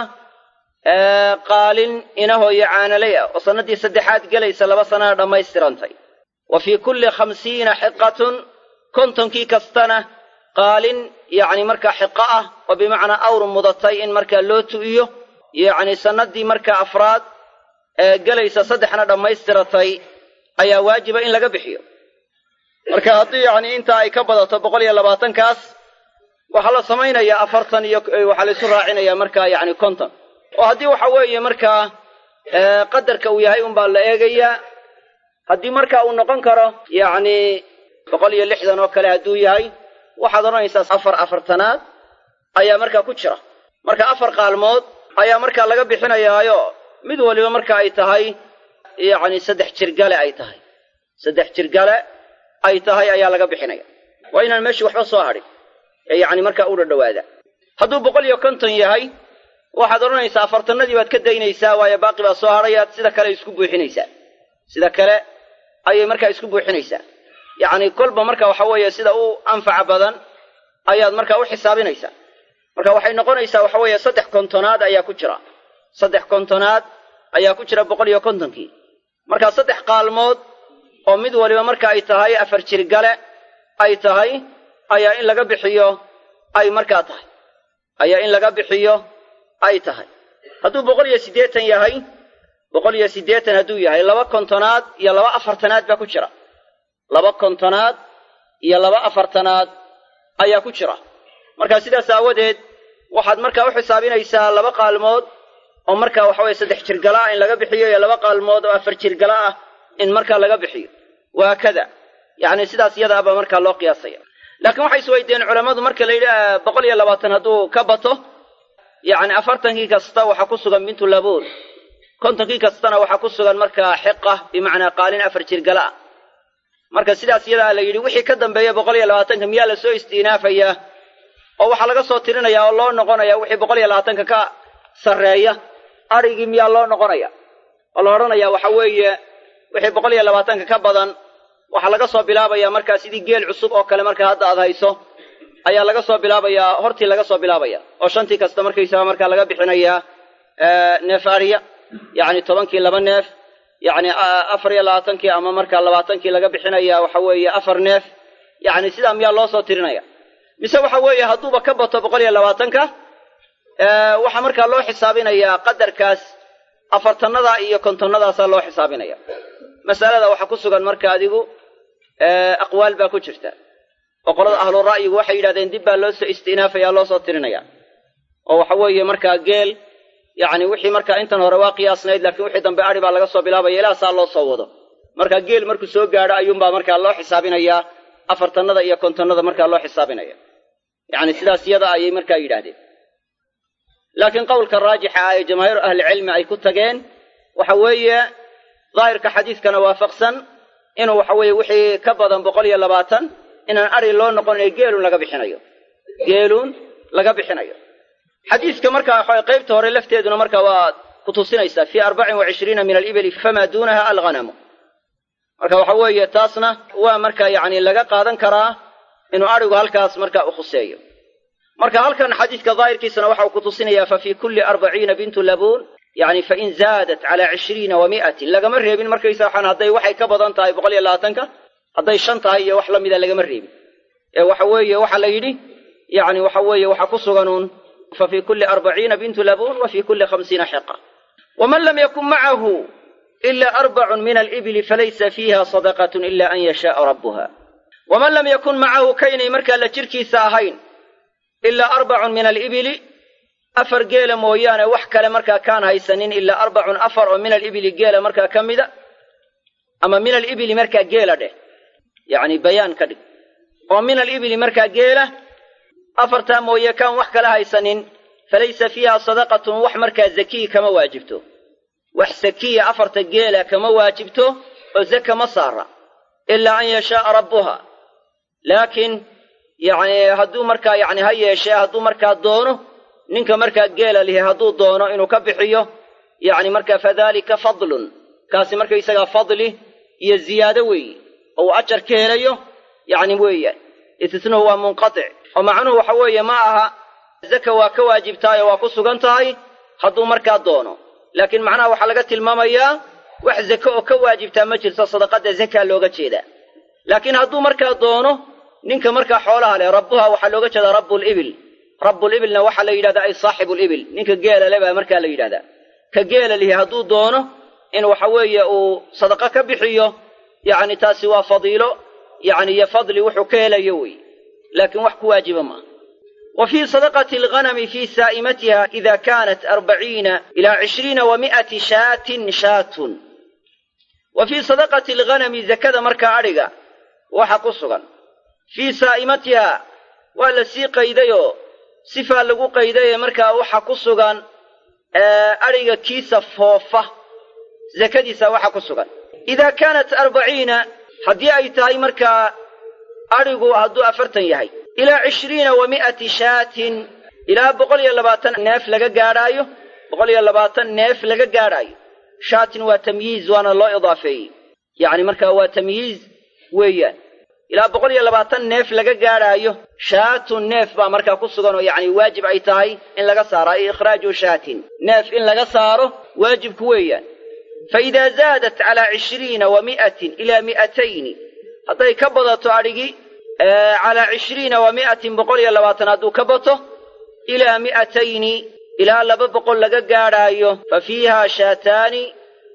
qaalin inahooyo caanalay ah oo sannaddii saddexaad gelaysa laba sanana dhammaystirantay wa fii kulli khamsiina xiqatun kontonkii kastana qaalin yacni markaa xiqo ah oo bimacnaa awr mudatay in markaa loo tu'iyo yacni sannaddii markaa afraad ee gelaysa saddexna dhammaystiratay ayaa waajiba in laga bixiyo marka haddii yacni intaa ay ka badato boqol iyo labaatankaas waxaa la samaynayaa afartan iyo waxaa la isu raacinayaa markaa yacni konton oo haddii waxa weeye markaa qadarka uu yahay unbaa la eegayaa haddii marka uu noqon karo yacni boqol iyo lixdan oo kale hadduu yahay waxaad odhanaysaa afar afartanaad ayaa markaa ku jira marka afar qaalmood ayaa markaa laga bixinayaayo mid waliba marka ay tahay yacni saddex jirgale ay tahay saddex jirgale ay tahay ayaa laga bixinaya waa inaan meeshii waxba soo hadhin ee yacni markaa u dhadhawaada hadduu boqol iyo konton yahay waxaad odhanaysaa afartanadii baad ka daynaysaa waayo baaqi baa soo hadhayaad sida kale isku buuxinaysaa sida kale ayay markaa isku buuxinaysaa yacni kolba marka waxa weeye sida u anfaca badan ayaad markaa u xisaabinaysaa marka waxay noqonaysaa waxa weeye saddex kontonaad ayaa ku jira saddex kontonaad ayaa ku jira boqol iyo kontonkii marka saddex qaalmood oo mid waliba marka ay tahay afar jirgale ay tahay ayaa in laga bixiyo ay markaa tahay ayaa in laga bixiyo ay tahay hadduu boqol iyo siddeetan yahay boqol iyo siddeetan hadduu yahay laba kontonaad iyo laba afartanaad baa ku jira laba kontonaad iyo laba afartanaad ayaa ku jira marka sidaas aawadeed waxaad markaa u xisaabinaysaa laba qaalmood oo markaa waxa weye saddex jirgala ah in laga bixiyo iyo laba qaalmood oo afar jirgala ah in markaa laga bixiyo waa kada yacni sidaas iyadaabaa markaa loo qiyaasaya laakiin waxay isweydiiyeen culammadu marka la yidhi boqol iyo labaatan hadduu ka bato yacni afartankii kasta waxaa ku sugan bintu labuun kontonkii kastana waxaa ku sugan markaa xiqa bimacnaa qaalin afar jirgala ah marka sidaas iyadaa la yidhi wixii ka dambeeya boqol iyo labaatanka miyaa lasoo istiinaafayaa oo waxaa laga soo tirinayaa oo loo noqonaya wixii boqol iyo labaatanka ka sarreeya adrhigii miyaa loo noqonaya oo la odhanayaa waxa weeye wixii boqol iyo labaatanka ka badan waxaa laga soo bilaabayaa markaa sidii geel cusub oo kale markaa hadda aad hayso ayaa laga soo bilaabayaa hortii laga soo bilaabaya oo shantii kasta markaysaga markaa laga bixinayaa neef ariya yacni tobankii laba neef yacni afar iyo labaatankii ama markaa labaatankii laga bixinaya waxa weeye afar neef yacni sidaa miyaa loo soo tirinaya mise waxa weeye hadduuba ka bato boqol iyo labaatanka waxaa markaa loo xisaabinayaa qadarkaas afartannada iyo kontonnadaasaa loo xisaabinaya masalada waxaa ku sugan marka adigu aqwaal baa ku jirta oo qolada ahlu ra'yigu waxay yidhahdeen dib baa loo soo istinaafaya loo soo tirinaya oo waxa weeye markaa geel yacni wixii markaa intan hore waa qiyaasnayd laakiin wixii dambe adhi baa laga soo bilaabaya ilaa saa loo soo wado marka geel markuu soo gaadho ayuunbaa markaa loo xisaabinayaa afartannada iyo kontonnada markaa loo xisaabinaya yacni sidaas iyada ayay markaa yidhaahdeen laakiin qowlka raajixa ah ee jamaahiiru ahlicilmi ay ku tageen waxa weeye daahirka xadiiskana waafaqsan inuu waxa weeye wixii ka badan boqol iyo labaatan inaan adhi loo noqonayo geelun laga bixinayo geelun laga bixinayo xadiiska markaa waxa qaybta hore lafteeduna marka waa ku tusinaysaa fii arbacin wa cishriina min alibili famaa duunaha alghanamu marka waxa weeye taasna waa marka yacni laga qaadan karaa inuu adhigu halkaas marka u khuseeyo marka halkan xadiiska daahirkiisana waxa uu ku tusinayaa fa fii kulli arbaciina bintu labuun yacni fain zaadat calaa cishriina wa mi'atin lagama reebin markaysa waxaan hadday waxay ka badan tahay boqol iyo labaatanka hadday shan tahay iyo wax la mida lagama reebin ee waxa weeye waxaa la yidhi yacni waxa weeye waxaa ku suganuun fa fii kulli arbaciina bintu labuun wa fii kulli khamsiina xiqa waman lam yakun macahu ila arbacun min alibili falaysa fiiha sadaqatun ila an yashaaa rabbuha waman lam yakun macahu kaynay markaa la jirkiisa ahayn ilaa arbacun min alibili afar geela mooyaane wax kale markaa kaan haysanin ilaa arbacun afar oo min alibili geela markaa ka mida ama min alibili markaa geela dheh yacni bayaan ka dhig oo min alibili markaa geela afartaa mooye kaan wax kale haysanin falaysa fiiha sadaqatun wax markaa zakiyi kama waajibto wax sakiya afarta geela kama waajibto oo zaka ma saara ilaa an yashaaa rabbuha laakiin yacni hadduu markaa yacni ha yeeshee hadduu markaa doono ninka markaa geela lihi hadduu doono inuu ka bixiyo yacni markaa fadalika fadlun kaasi markaysagaa fadli iyo ziyaado weeye oo uu ajar ka helayo yacni weeyaan istisnuhu waa munqatic oo macnuhu waxa weeye ma aha zaka waa ka waajibtahay oo waa ku sugan tahay hadduu markaa doono laakiin macnaha waxaa laga tilmaamayaa wax zake oo ka waajibtaa ma jirto sadaqadda zakaa looga jeedaa laakiin hadduu markaa doono ninka markaa xoolaha leh rabbuha waxaa looga jeedaa rabbulibil rabbulibilna waxaa la yidhahdaa ay saaxibulibil ninka geela le baa markaa la yidhahdaa ka geela lihi hadduu doono in waxa weeye uu sadaqo ka bixiyo yacni taasi waa fadiilo yacni iyo fadli wuxuu ka helayo wey laakiin wax ku waajiba maaha wa fii sadaqati alghanami fii saa'imatiha ida kaanat arbaciina ilaa cishriina wa mi'ati shaatin shaatun wa fii sadaqati alghanami zakada markaa adhiga waxa ku sugan fii saa'imatiha waa la sii qaydayoo sifaa lagu qaydaye markaa waxa ku sugan adhiga kiisa foofa zakadiisa waxa ku sugan idaa kaanat arbaciina haddii ay tahay markaa adhigu hadduu afartan yahay ilaa cishriina wa mi'ati shaatin ilaa boqol iyo labaatan neef laga gaadhaayo boqol iyo labaatan neef laga gaadhaayo shaatin waa tamyiiz waana loo idaafeeyey yacni markaa waa tamyiiz weeyaan ilaa boqol iyo labaatan neef laga gaadhaayo shaatun neef baa markaa ku sugan oo yacni waajib ay tahay in laga saaro ay ikhraaju shaatin neef in laga saaro waajibku weeyaan fa idaa zaadat calaa cishriina wa mi'atin ilaa mi'atayni hadday ka badato adhigi calaa cishriina wa mi'atin boqol iyo labaatan hadduu ka bato ilaa mi'atayni ilaa laba boqol laga gaadhaayo fa fiihaa shaataani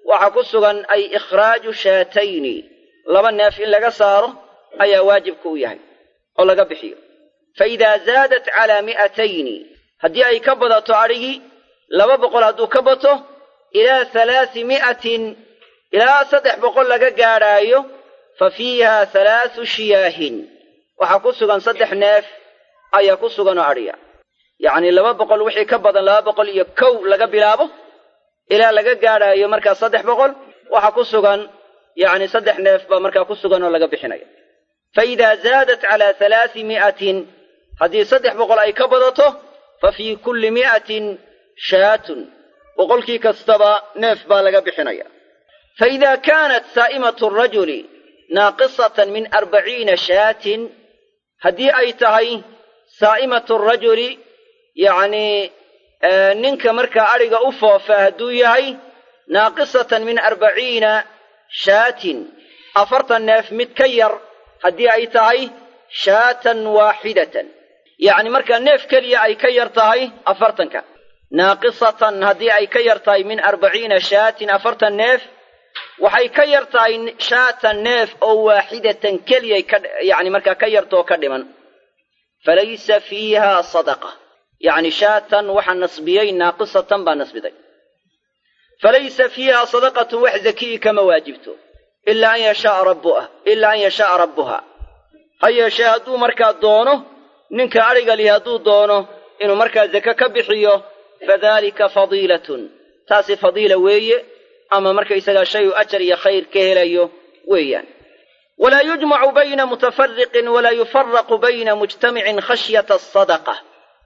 waxaa ku sugan ay ikhraaju shaatayni laba neef in laga saaro ayaa waajibka u yahay oo laga bixiyo fa idaa zaadat calaa mi'atayni haddii ay ka badato adhigii laba boqol hadduu ka bato ilaa halaasi mi'atin ilaa saddex boqol laga gaadhaayo fa fiiha halaasu shiyaahin waxaa ku sugan saddex neef ayaa ku sugan oo adhiya yacnii laba boqol wixii ka badan laba boqol iyo kow laga bilaabo ilaa laga gaadhaayo markaa saddex boqol waxaa ku sugan yacni saddex neef baa markaa ku sugan oo laga bixinaya fa idaa zaadat calaa halaasi mi'atin haddii saddex boqol ay ka badato fa fii kulli mi'atin shaatun boqolkii kastaba neef baa laga bixinaya fa idaa kaanat saa'imatu rajuli naaqisatan min arbaciina shaatin haddii ay tahay saa'imatu rajuli yacnii ninka markaa adhiga u foofa hadduu yahay naaqisatan min arbaciina shaatin afartan neef mid ka yar haddii ay tahay shaatan waaxidatan yacni markaa neef keliya ay ka yar tahay afartanka naaqisatan haddii ay ka yar tahay min arbaciina shaatin afartan neef waxay ka yar tahay shaatan neef oo waaxidatan keliyay ka yacni markaa ka yartoo ka dhiman falaysa fiiha sadaqa yacni shaatan waxaa nasbiyey naaqisatan baa nasbiday falaysa fiiha sadaqatun wax zakiyi kama waajibto ilaa an yashaaa rabbuha ilaa an yashaaa rabbuha ha yeeshee hadduu markaa doono ninka adhiga lihi hadduu doono inuu markaa zake ka bixiyo fadalika fadiilatun taasi fadiila weeye ama markaysagaa shay uu ajar iyo khayr ka helayo weeyaan walaa yujmacu bayna mutafariqin walaa yufaraqu bayna mujtamicin khashyata asadaqa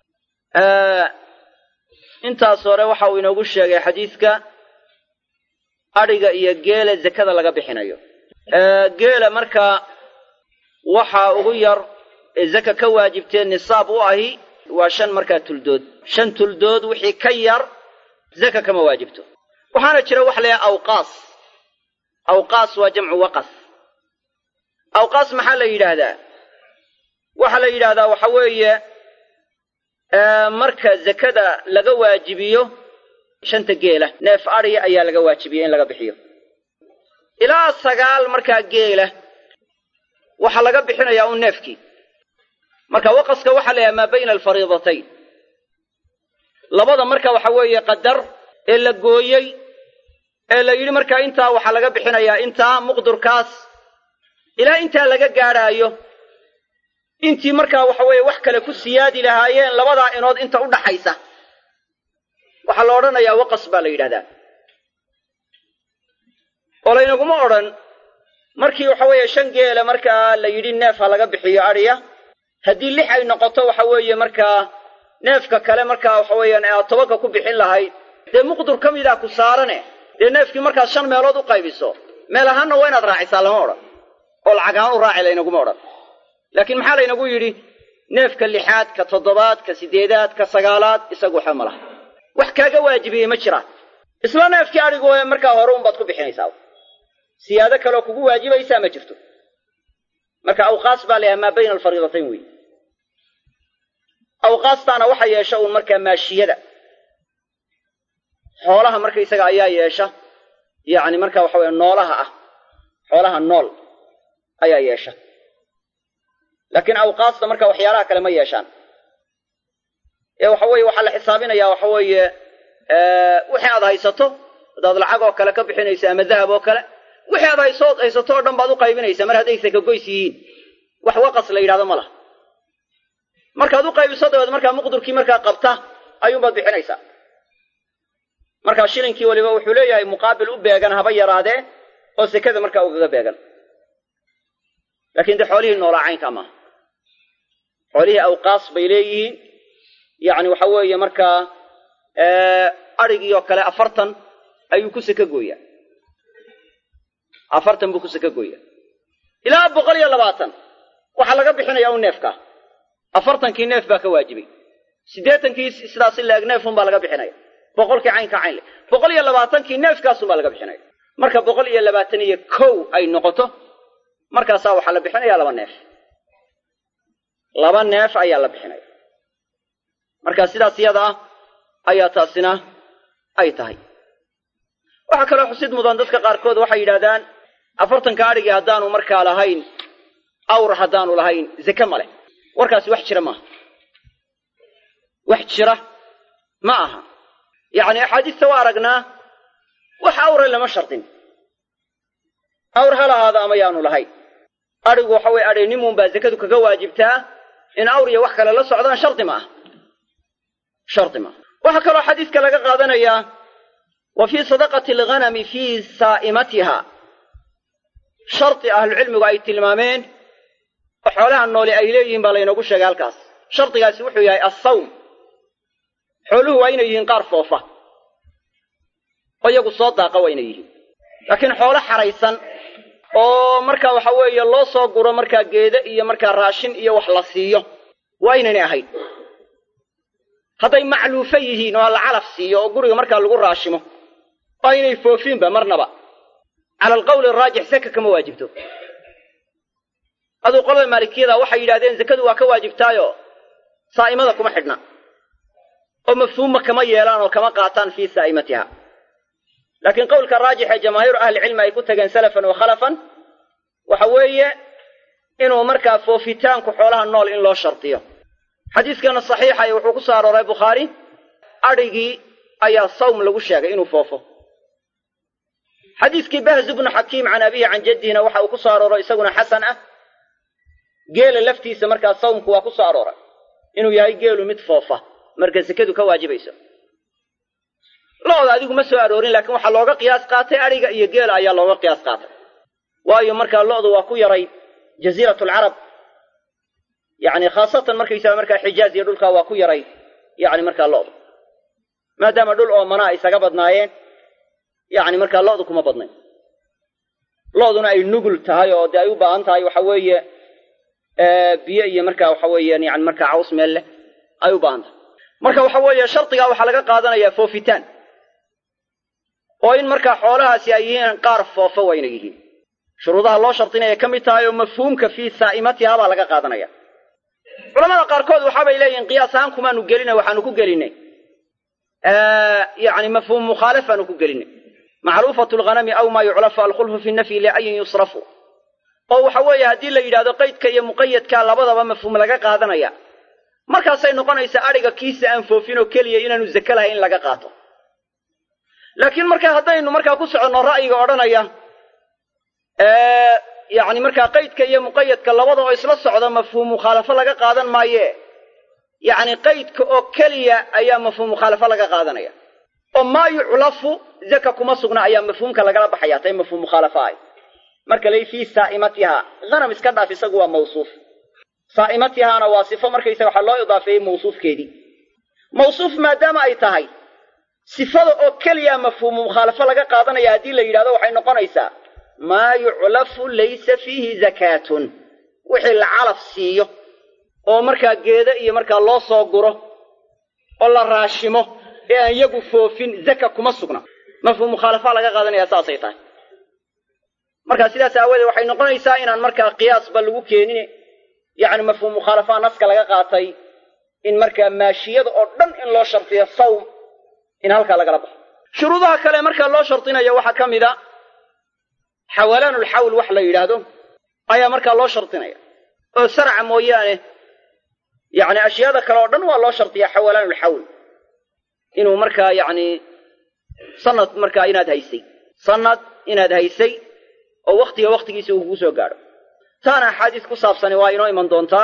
intaas hore waxa uu inoogu sheegay xadiidka adhiga iyo geela zakada laga bixinayo geela markaa waxaa ugu yar ee zaka ka waajibtee nisaab u ahi waa shan markaa tuldood shan tuldood wixii ka yar zaka kama waajibto waxaana jira waxa la yidhaha awqaas awqaas waa jamcu waqas awqaas maxaa la yidhaahdaa waxaa la yidhaahdaa waxa weeye marka zakada laga waajibiyo shanta geela neef adhiya ayaa laga waajibiyey in laga bixiyo ilaa sagaal markaa geela waxaa laga bixinayaa un neefkii marka waqaska waxaa la yidhaha maa bayna alfariidatayn labada marka waxa weeye qadar ee la gooyey ee la yidhi markaa intaa waxaa laga bixinayaa intaa muqdurkaas ilaa intaa laga gaadhaayo intii markaa waxa weeye wax kale ku siyaadi lahaayeen labadaa inood inta u dhaxaysa waxaa la odhanayaa waqas baa la yidhahdaa oo laynaguma odhan markii waxa weeye shan geela markaa la yidhi neef ha laga bixiyo adhiya haddii lix ay noqoto waxa weeye markaa neefka kale markaa waxa weeyaan aad tobanka ku bixin lahayd dee muqdur ka midaa ku saarane dee neefkii markaad shan meelood u qaybiso meel ahaanna waa inaad raacisaa lama odhan oo lacag ahaan u raaci laynaguma odhan laakiin maxaa laynagu yidhi neefka lixaad ka toddobaad ka siddeedaad ka sagaalaad isagu waxba ma laha wax kaaga waajibiyey ma jiraan isla neefkii adhigu markaa hore unbaad ku bixinaysaa siyaado kaleoo kugu waajibaysaa ma jirto marka awqaas baa layahay maa bayna alfariidatayn wey awqaastaana waxa yeesha uun markaa maashiyada xoolaha markaysaga ayaa yeesha yacni marka waxa weye noolaha ah xoolaha nool ayaa yeesha laakiin awqaasta marka waxyaalaha kale ma yeeshaan ee waxa weeye waxaa la xisaabinayaa waxa weeye wixii aad haysato hadaad lacag oo kale ka bixinayso ama dahab oo kale wixii aad hayso haysato oo dhan baad u qaybinaysaa mar hadday sakagoys yihiin wax waqas la yidhahdo ma laha markaad u qaybiso dabeed markaa muqdurkii markaa qabta ayuunbaad bixinaysaa markaa shilinkii weliba wuxuu leeyahay muqaabil u beegan haba yaraadee oo sekada markaa ugaga beegan laakiin dee xoolihii noolaa caynkaa maaha xoolihii awqaas bay leeyihiin yacni waxa weeye markaa adrhigii oo kale afartan ayuu ku seka gooyaa afartan buu ku seka gooyaa ilaa boqol iyo labaatan waxaa laga bixinayaa un neefkaa afartankii neef baa ka waajibay siddeetankii sidaasi laeg neefun baa laga bixinaya boqolkii caynka cayn le boqol iyo labaatankii neefkaasun baa laga bixinaya marka boqol iyo labaatan iyo kow ay noqoto markaasaa waxaa la bixinayaa laba neef laba neef ayaa la bixinaya marka sidaas iyada ah ayaa taasina ay tahay waxaa kaloo xusid mudan dadka qaarkood waxay yidhahdaan afartanka adhigii haddaanu markaa lahayn awr haddaanu lahayn zake ma leh warkaasi wax jira maaha wax jira ma aha yacni axaadiista waa aragnaa wax awre lama shardin awr ha lahaada ama yaanu lahayn adhigu waxa weye adhaynimuun baa zakadu kaga waajibtaa in awr iyo wax kale la socdaan shardi ma aha shardi maaha waxaa kaloo xadiiska laga qaadanayaa wa fii sadaqati alghanami fii saa'imatiha shardi ahlucilmigu ay tilmaameen oo xoolaha nooli ay leeyihiin baa laynoogu sheegay halkaas shardigaasi wuxuu yahay assawm xooluhu waa inay yihiin qaar foofa oo iyagu soo daaqa waa inay yihiin laakiin xoolo xaraysan oo markaa waxa weeye loo soo guro markaa geede iyo markaa raashin iyo wax la siiyo waa inaynay ahayn hadday macluufo yihiin oo la calaf siiyo oo guriga markaa lagu raashimo waa inay foofiinba marnaba cala alqawli araajix saka kama waajibto aduu qolada maalikiyada waxay yidhahdeen zakadu waa ka waajibtaayo saa'imada kuma xidhna oo mafhuumma kama yeelaan oo kama qaataan fii saa'imatiha laakiin qowlka raajix ee jamaahiiru ahlicilmi ay ku tageen salafan wa khalafan waxa weeye inuu markaa foofitaanku xoolaha nool in loo shardiyo xadiiskana saxiixa ee wuxuu ku soo arooray bukhaari adhigii ayaa sawm lagu sheegay inuu foofo xadiiskii bahz bnu xakiim can abihi can jaddihina waxa uu ku soo arooro isaguna xasan ah geela laftiisa markaa sawmku waa ku soo arooray inuu yahay geelu mid foofa marka sekadu ka waajibayso lo-da adigu ma soo aroorin laakiin waxaa looga qiyaas qaatay adhiga iyo geela ayaa looga qiyaas qaatay waayo markaa lo-du waa ku yaray jaziirat alcarab yacni khaasatan markaysaga markaa xijaaz iyo dhulkaa waa ku yaray yacni markaa lo-du maadaama dhul oo manaa isaga badnaayeen yacni markaa lo-du kuma badnayn lo-duna ay nugul tahay oo dee ay u baahan tahay waxa weeye biyo iyo markaa waxa weeyaan yani markaa caws meel leh ay u baahan tahay marka waxa weeye shardigaa waxaa laga qaadanayaa foofitaan oo in markaa xoolahaasi ay yihiin qaar foofa wayna yihiin shuruudaha loo shardinaya ka mid tahay oo mafhuumka fii saa'imatiha baa laga qaadanaya culamada qaarkood waxaabay leeyihin qiyaas ahaan kumaanu gelinay waxaanu ku gelinay yani mafhuum mukhaalafaanu ku gelinay macruufatu lghanami aw maa yuclafu alkhulfu fi nafyi liayin yusrafu oo waxa weeye haddii la yidhahdo qaydka iyo muqayadka labadaba mafhuum laga qaadanaya markaasay noqonaysaa adhiga kiisa aan foofin oo keliya inaanu zake lahay in laga qaato laakiin marka haddaynu markaa ku soconno ra'yiga odhanaya yacni markaa qaydka iyo muqayadka labada oo isla socda mafhuum mukhaalafo laga qaadan maaye yacni qaydka oo keliya ayaa mafhuum mukhaalafo laga qaadanaya oo maa yuclafu zaka kuma sugna ayaa mafhuumka lagala baxaya tay mafhuum mukhaalafa ah marka lay fii saa'imatiha hanam iska dhaaf isagu waa mawsuuf saa'imatihaana waa sifo markaysa waxaa loo idaafeeyey mawsuufkeedii mawsuuf maadaama ay tahay sifada oo keliya mafhuumu mukhaalafo laga qaadanaya haddii la yidhahdo waxay noqonaysaa maa yuclafu laysa fiihi zakaatun wixii la calaf siiyo oo markaa geeda iyo markaa loo soo guro oo la raashimo ee aan iyagu foofin zaka kuma sugna mafhuum mukhaalafa laga qaadanaya saasay tahay markaa sidaas aawadeed waxay noqonaysaa inaan markaa qiyaasba lagu keenin yacni mafhuum mukhaalafaha naska laga qaatay in markaa maashiyada oo dhan in loo shardiyo sawm in halkaa lagala baxo shuruudaha kale markaa loo shardinayo waxaa ka mid a xawalaanulxawl wax la yidhaahdo ayaa markaa loo shardinaya oo sarca mooyaane yacni ashyaada kale oo dhan waa loo shardiyaa xawalaanulxawl inuu markaa yacni sanad markaa inaad haysay sanad inaad haysay oo wakhtiga wakhtigiisa uu kugu soo gaadho taana axaadiis ku saabsani waa inoo iman doontaa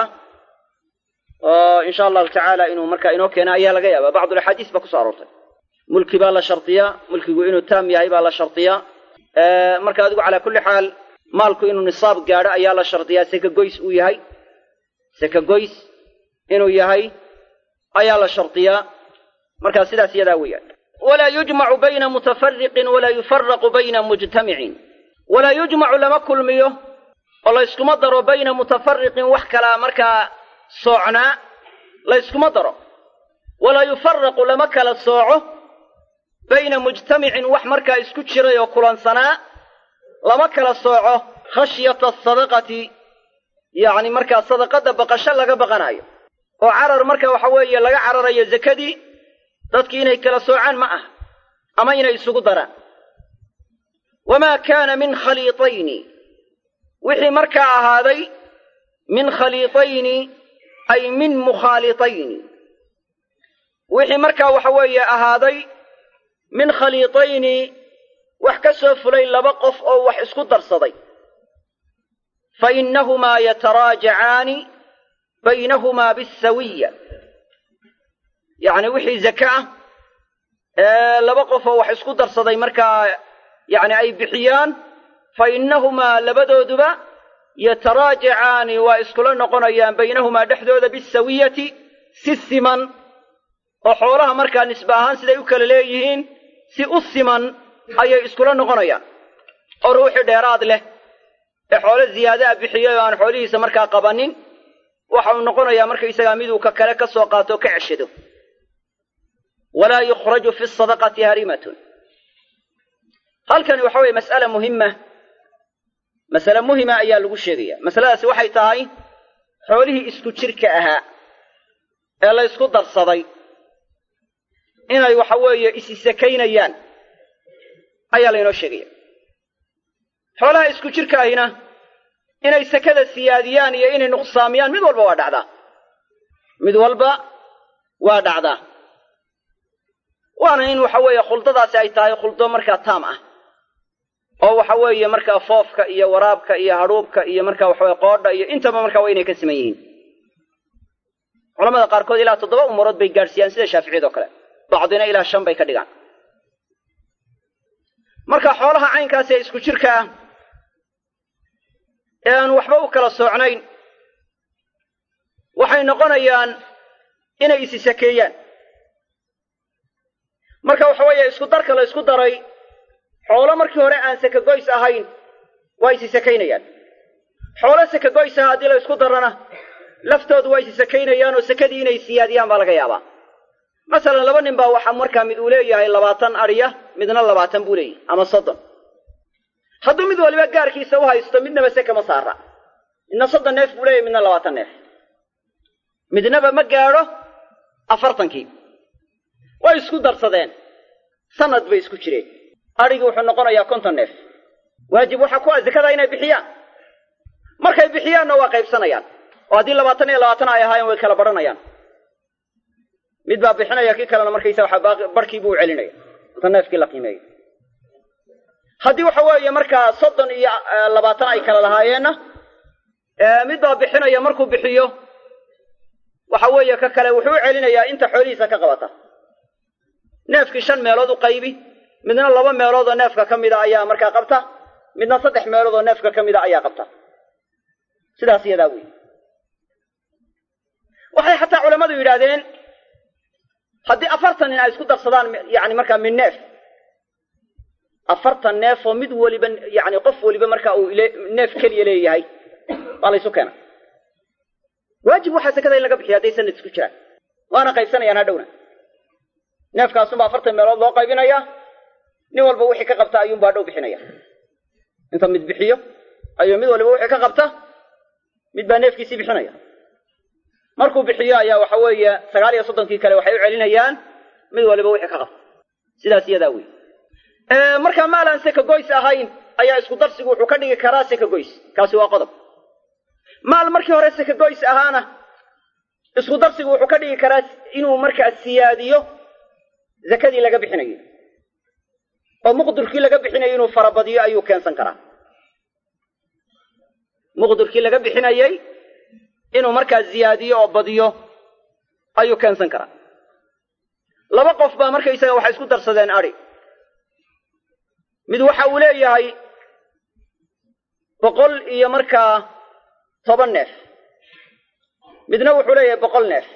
oo insha allahu tacaala inuu markaa inoo keena ayaa laga yaaba bacdulaxaadiis baa kuso aroortay mulki baa la shardiyaa mulkigu inuu taam yahay baa la shardiyaa marka adigu calaa kulli xaal maalku inuu nisaab gaadho ayaa la shardiyaa seka goys uu yahay seka goys inuu yahay ayaa la shardiyaa markaa sidaas iyadaa weeyaan walaa yujmacu bayna mutafariqin walaa yufaraqu bayna mujtamicin walaa yujmacu lama kulmiyo oo layskuma daro bayna mutafariqin wax kalaa markaa soocnaa layskuma daro walaa yufaraqu lama kala sooco bayna mujtamicin wax markaa isku jiray oo kulansanaa lama kala sooco khashyata asadaqati yacni markaa sadaqadda baqasho laga baqanayo oo carar marka waxa weeye laga cararayo zakadii dadkii inay kala soocaan ma ah ama inay isugu daraan wamaa kaana min khaliitayni wixii markaa ahaaday min khaliitayni ay min mukhaalitayni wixii markaa waxa weeye ahaaday min khaliitayni wax ka soo fulay laba qof oo wax isku darsaday fa innahumaa yataraajacaani baynahumaa bisawiya yacni wixii zaka ah ee laba qof oo wax isku darsaday markaa yacni ay bixiyaan fa innahumaa labadooduba yataraajacaani waa iskula noqonayaan baynahumaa dhexdooda bisawiyati si siman oo xoolaha markaa nisbe ahaan siday u kala leeyihiin si u siman ayay iskula noqonayaan oo ruuxii dheeraad leh ee xoolo ziyaada a bixiyay oo aan xoolihiisa markaa qabanin waxa uu noqonayaa markaysagaa miduu ka kale ka soo qaato o ka ceshado walaa yukhraju fi sadaqati harimatun halkani waxa weeye mas'ala muhima masale muhima ayaa lagu sheegaya masaladaasi waxay tahay xoolihii isku jirka ahaa ee la ysku darsaday inay waxa weeye isisakaynayaan ayaa laynoo sheegaya xoolaha isku jirka ahina inay sakada siyaadiyaan iyo inay nuqsaamiyaan mid walba waa dhacdaa mid walba waa dhacdaa waana in waxa weeye khuldadaasi ay tahay khuldo markaa taam ah oo waxa weeye markaa foofka iyo waraabka iyo hadhuubka iyo markaa waxaweye qoodha iyo intaba markaa waa inay ka siman yihiin culamada qaarkood ilaa toddoba umurood bay gaadhsiiyaan sida shaaficiyad oo kale bacdina ilaa shan bay ka dhigaan marka xoolaha caynkaas ee isku jirka ah ee aan waxba u kala soocnayn waxay noqonayaan inay isi sakeeyaan marka waxa weeye isku darka la ysku daray xoolo markii hore aan sakagoys ahayn waa isi sakaynayaan xoolo sakagoys aha haddii la ysku darana laftoodu waa isi sakaynayaan oo sakadii inay siyaadiyaan baa laga yaabaa masalan laba nin baa waxaa markaa mid uu leeyahay labaatan adhiya midna labaatan buu leeyahay ama soddon hadduu mid waliba gaarkiisa u haysto midnaba se kama saara midna soddon neef buu leeyahay midna labaatan neef midnaba ma gaadho afartankii way isku darsadeen sanad bay isku jireen adhigii wuxuu noqonayaa konton neef waajib waxaa ku ah zakada inay bixiyaan markay bixiyaanna waa qaybsanayaan oo haddii labaatan iyo labaatan ay ahaayeen way kala badhanayaan mid baa bixinaya kii kalena markaysa waxa barhkii buu celinaya inta neefkii la qiimeeyo haddii waxa weeye markaa soddon iyo labaatan ay kala lahaayeenna mid baa bixinaya markuu bixiyo waxa weeye ka kale wuxuu u celinayaa inta xoolihiisa ka qabata neefkii shan meelood u qaybi midna laba meelood oo neefka ka mida ayaa markaa qabta midna saddex meelood oo neefka ka mida ayaa qabta sidaas iyadaa wey waxay xataa culammadu yidhaahdeen haddii afartan nin ay isku darsadaan yani markaa min neef afartan neef oo mid weliba yani qof weliba markaa uu neef keliya leeyahay waa laysu keena waajib waxaa sakada in laga bixiya hadday sanad isku jiraan waana qaybsanayaan hadhowna neefkaasunbaa afartan meelood loo qaybinayaa nin walba wixii ka qabta ayuunba hadhow bixinaya inta mid bixiyo ayuu mid waliba wixii ka qabta mid baa neefkiisii bixinaya markuu bixiyo ayaa waxa weeye sagaal iyo soddonkii kale waxay u celinayaan mid waliba wixii ka qabta sidaas iyadaa wey markaa maal aan seka goys ahayn ayaa isku darsigu wuxuu ka dhigi karaa seka goys kaasi waa qodob maal markii hore seka goys ahaana isku darsigu wuxuu ka dhigi karaa inuu markaa siyaadiyo zakadii laga bixinayo oo muqdurkii laga bixinayo inuu farabadiyo ayuu keensan karaa muqdurkii laga bixinayey inuu markaa ziyaadiyo oo badiyo ayuu keensan karaa laba qof baa markaysaga waxay isku darsadeen adhi mid waxa uu leeyahay boqol iyo markaa toban neef midna wuxuu leeyahay boqol neef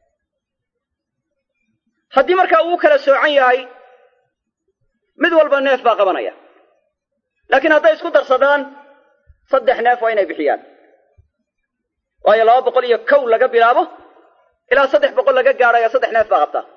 haddii markaa uu kala soocan yahay mid walba neef baa qabanaya laakiin hadday isku darsadaan saddex neef waa inay bixiyaan waayo laba boqol iyo kow laga bilaabo ilaa saddex boqol laga gaadhaya saddex neef baa qabtaa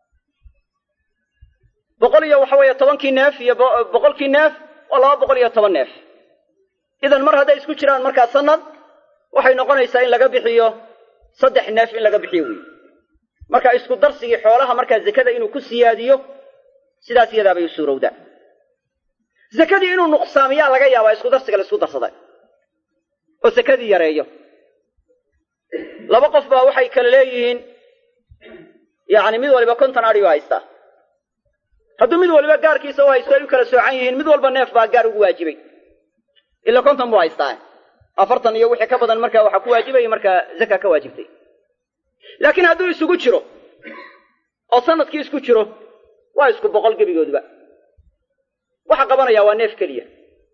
boqol iyo waxa weeye tobankii neef iyo boqolkii neef waa laba boqol iyo toban neef idan mar hadday isku jiraan markaa sanad waxay noqonaysaa in laga bixiyo saddex neef in laga bixiyo wey marka isku darsigii xoolaha markaa zakada inuu ku siyaadiyo sidaas iyadaabay u suurowdaa zakadii inuu nuqsaamiyaa laga yaabaa isku darsiga la isku darsaday oo sakadii yareeyo laba qof baa waxay kale leeyihiin yacni mid waliba konton adhi u haystaa hadduu mid waliba gaarkiisa u haysto ay u kala soocan yihiin mid walba neef baa gaar ugu waajibay ila konton buu haystaa afartan iyo wixii ka badan markaa waxaa ku waajibaya markaa zaka ka waajibtay laakiin hadduu isugu jiro oo sanadkii isku jiro waa isku boqol gebigooduba waxa qabanaya waa neef keliya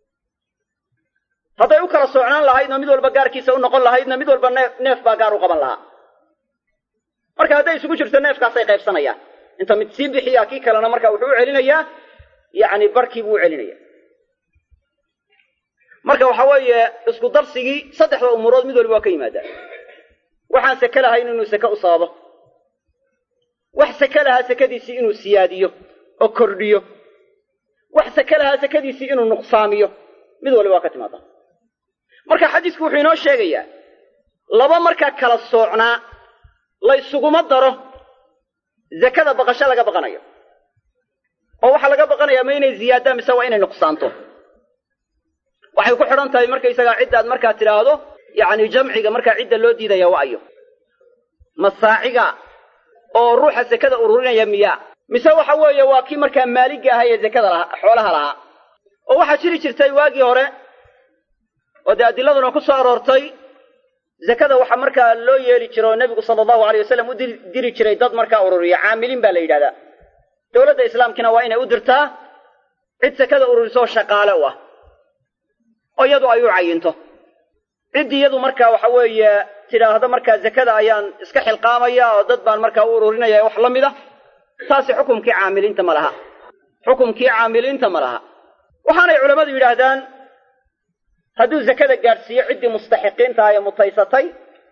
hadday u kala soocnaan lahaydna mid walba gaarkiisa u noqon lahaydna mid walba neef neef baa gaar u qaban lahaa marka hadday isugu jirto neefkaasay qaybsanayaan inta mid sii bixiyaa kii kalena marka wuxuu u celinayaa yacni barkii buu u celinaya marka waxa weeye isku darsigii saddexda umuurood mid waliba waa ka yimaadaa waxaan seke lahayn inuu seke u sababo wax seke lahaa sekadiisii inuu siyaadiyo oo kordhiyo wax seke lahaa sekadiisii inuu nuqsaamiyo mid waliba waa ka timaadaa marka xadiisku wuxuu inoo sheegayaa laba markaa kala soocnaa la ysuguma daro zakada baqasho laga baqanayo oo waxaa laga baqanayaa ma inay ziyaadaan mise waa inay nuqsaanto waxay ku xidhan tahay markaysagaa ciddaad markaa tidhaahdo yacni jamciga markaa cidda loo diidaya wa ayo masaaciga oo ruuxa sekada ururinaya miyaa mise waxa weeye waa kii markaa maaligga ahaa ee zakada lahaa xoolaha lahaa oo waxaa jiri jirtay waagii hore oo dee adiladuna ku soo aroortay zakada waxaa markaa loo yeeli jira oo nebigu sala allahu aleyh wasalam u diri jiray dad markaa ururiya caamiliin baa la yidhahdaa dowladda islaamkina waa inay u dirtaa cid sekada ururiso shaqaale u ah oo iyadu ay u cayinto cid iyadu markaa waxa weeye tidhaahdo markaa zakada ayaan iska xilqaamaya oo dad baan markaa u ururinaya wax la mid a taasi xukumkii caamiliinta ma laha xukumkii caamiliinta ma laha waxaanay culammadu yidhaahdaan hadduu zakada gaadhsiiyo ciddii mustaxiqiintaha ee mutaysatay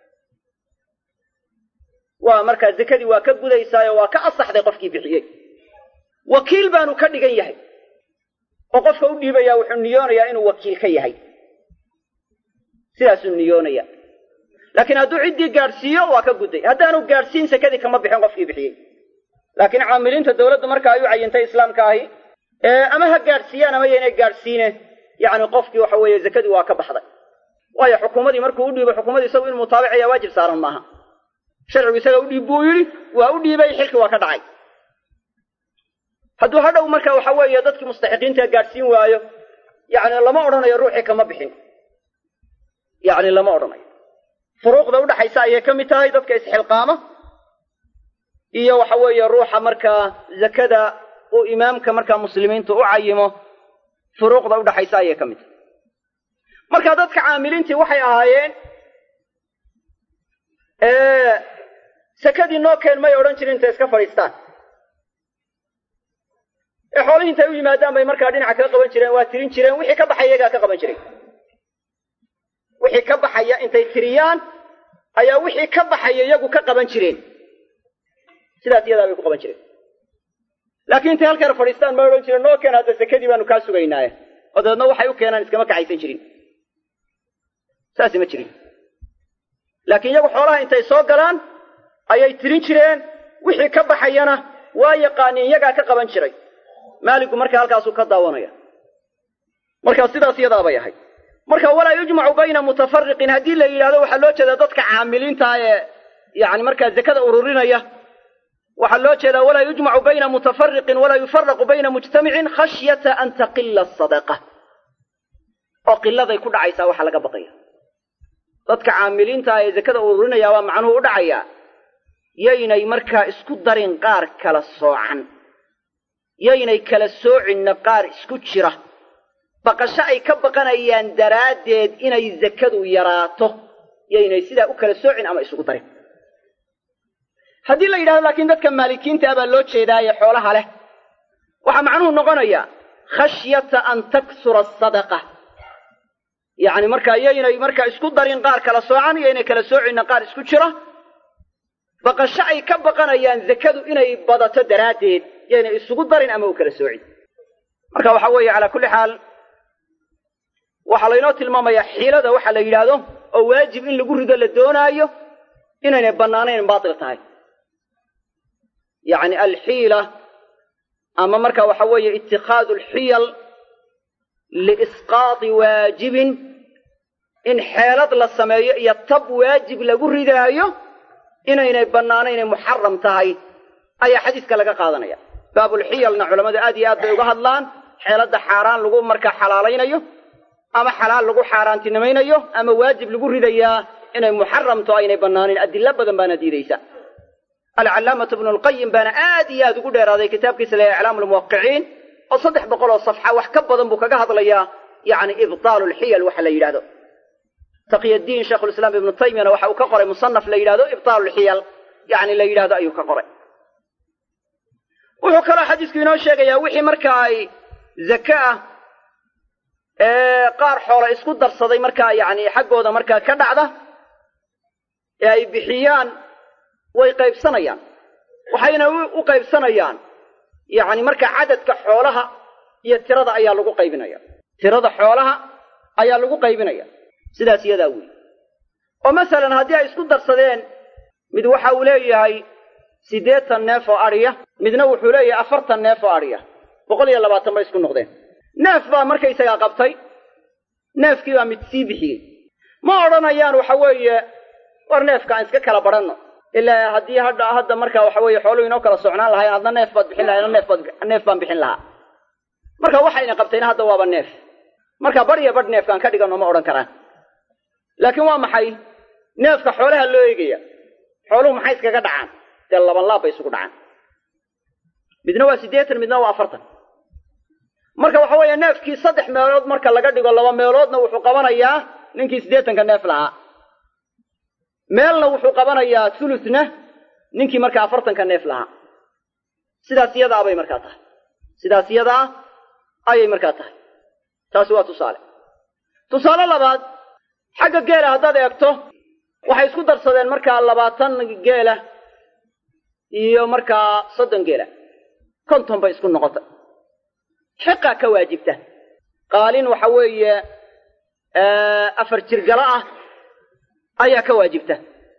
waa markaa zakadii waa ka gudaysaayo waa ka asaxday qofkii bixiyey wakiil baanu ka dhigan yahay oo qofka u dhiibaya wuxuu niyoonayaa inuu wakiil ka yahay sidaasuu niyoonaya laakiin hadduu ciddii gaadhsiiyo waa ka gudday haddaanu gaadhsiin sakadii kama bixin qofkii bixiyey laakiin caamiliinta dowladdu marka ay u cayintay islaamka ahi ama ha gaadhsiiyaan ama yaynay gaadhsiine yacni qofkii waxa weeye zakadii waa ka baxday waayo xukuumadii markuu u dhiibo xukuumadii isagu inuu mutaabicaya waajib saaran maaha sharcigu isaga u dhiib buu yidhi waa u dhiibay xilkii waa ka dhacay hadduu hadhow marka waxa weeye dadkii mustaxiqiinta gaadhsiin waayo yacni lama odhanayo ruuxii kama bixin yacni lama odhanayo furuuqda udhaxaysa ayay ka mid tahay dadka isxilqaama iyo waxa weeye ruuxa markaa zakada uu imaamka markaa muslimiinta u cayimo furuuqda udhaxaysa ayay ka mid tahay marka dadka caamiliintii waxay ahaayeen sakadii noo keen may odhan jirin intay iska fadhiistaan ee xoolihii intay u yimaadaan bay markaa dhinaca kaga qaban jireen waa tirin jireen wixii ka baxaya iyagaa ka qaban jiray wixii ka baxaya intay tiriyaan ayaa wixii ka baxaya iyagu ka qaban jireen sidaas iyadaa bay ku qaban jireen laakiin intay halkeer fadhiistaan ma odhan jireen noo keen hadda sakadii baanu kaa sugaynaaye oo dabeedna waxay u keenaan iskama kaxaysan jirin saasi ma jirin laakiin iyagu xoolaha intay soo galaan ayay tirin jireen wixii ka baxayana waa yaqaaniin iyagaa ka qaban jiray maaligu marka halkaasuu ka daawanaya markaa sidaas iyadaa bay ahayd marka walaa yujmacu bayna mutafariqin haddii la yidhahdo waxaa loo jeedaa dadka caamiliinta ee yani markaa zakada ururinaya waxaa loo jeedaa walaa yujmacu bayna mutafariqin walaa yufaraqu bayna mujtamicin khashyata an taqila asadaqa oo qiladay ku dhacaysaa waxaa laga baqaya dadka caamiliinta ee zakada ururinaya waa macnuhu u dhacayaa yaynay markaa isku darin qaar kala soocan yaynay kala soocinna qaar isku jira baqasho ay ka baqanayaan daraaddeed inay zakadu yaraato yaynay sidaa u kala soocin ama isugu darin haddii la yidhahdo laakiin dadka maalikiinta ah baa loo jeedaaye xoolaha leh waxaa macnuhu noqonayaa khashyata an taksura asadaqa yacni markaa yaynay markaa isku darin qaar kala soocan yaynay kala soocinna qaar isku jira baqasho ay ka baqanayaan zakadu inay badato daraaddeed yaynay isugu darin ama u kala soocin marka waxa weeye calaa kulli xaal waxaa laynoo tilmaamayaa xiilada waxa la yidhaahdo oo waajib in lagu rido la doonaayo inaynay bannaanayn baatil tahay yacni alxiila ama marka waxa weeye itikhaadu alxiyal liisqaati waajibin in xeelad la sameeyo iyo tab waajib lagu ridaayo inaynay bannaano inay muxaram tahay ayaa xadiiska laga qaadanaya baabulxiyalna culammadu aad iyo aad bay uga hadlaan xeeladda xaaraan lagu markaa xalaalaynayo ama xalaal lagu xaaraantinimaynayo ama waajib lagu ridayaa inay muxaramto aynay bannaanin adilo badan baana diidaysa alcallaamatu ibnu lqayim baana aad iyo aad ugu dheeraaday kitaabkiisa la iclaamu lmuwaqiciin oo saddex boqol oo safxa wax ka badan buu kaga hadlayaa yacni ibtaalu lxiyal waxa la yidhahdo taqyadiin sheikhulislaam ibnu taymiyana waxa uu ka qoray musanaf la yidhahdo ibtaalu lxiyal yacni la yidhahdo ayuu ka qoray wuxuu kaloo xadiisku inoo sheegayaa wixii markaa ay zake ah ee qaar xoola isku darsaday markaa yacni xaggooda markaa ka dhacda ee ay bixiyaan way qaybsanayaan waxayna u qaybsanayaan yacni markaa cadadka xoolaha iyo tirada ayaa lagu qaybinaya tirada xoolaha ayaa lagu qaybinaya sidaas iyadaa weyi oo masalan haddii ay isku darsadeen mid waxa uu leeyahay siddeetan neef oo adhiya midna wuxuu leeyahay afartan neef oo adhiya boqol iyo labaatan bay isku noqdeen neef baa markaysagaa qabtay neefkii baa mid sii bixiyey ma odhanayaan waxa weeye war neefka aan iska kala badhanno ilaa haddii hadda hadda marka waxa weeye xooluhu inoo kala socnaan lahayn adna neef baad bixin lahay neef baad neef baan bixin lahaa marka waxayna qabtayna hadda waaba neef marka badh iyo badh neefkaan ka dhiganno ma odhan karaan laakiin waa maxay neefka xoolaha loo eegaya xooluhu maxay iskaga dhacaan dee laban laab bay isugu dhacaan midna waa siddeetan midna waa afartan marka waxa weeye neefkii saddex meelood marka laga dhigo laba meeloodna wuxuu qabanayaa ninkii siddeetanka neef lahaa meelna wuxuu qabanayaa thuluthna ninkii markaa afartanka neef lahaa sidaas iyadaa bay markaa tahay sidaas iyadaa ayay markaa tahay taasi waa tusaale tusaale labaad xagga geela haddaad eegto waxay isku darsadeen markaa labaatan geela iyo markaa soddon geela konton bay isku noqotay xiqaa ka waajibta qaalin waxa weeye afar jirgalo ah ayaa ka waajibta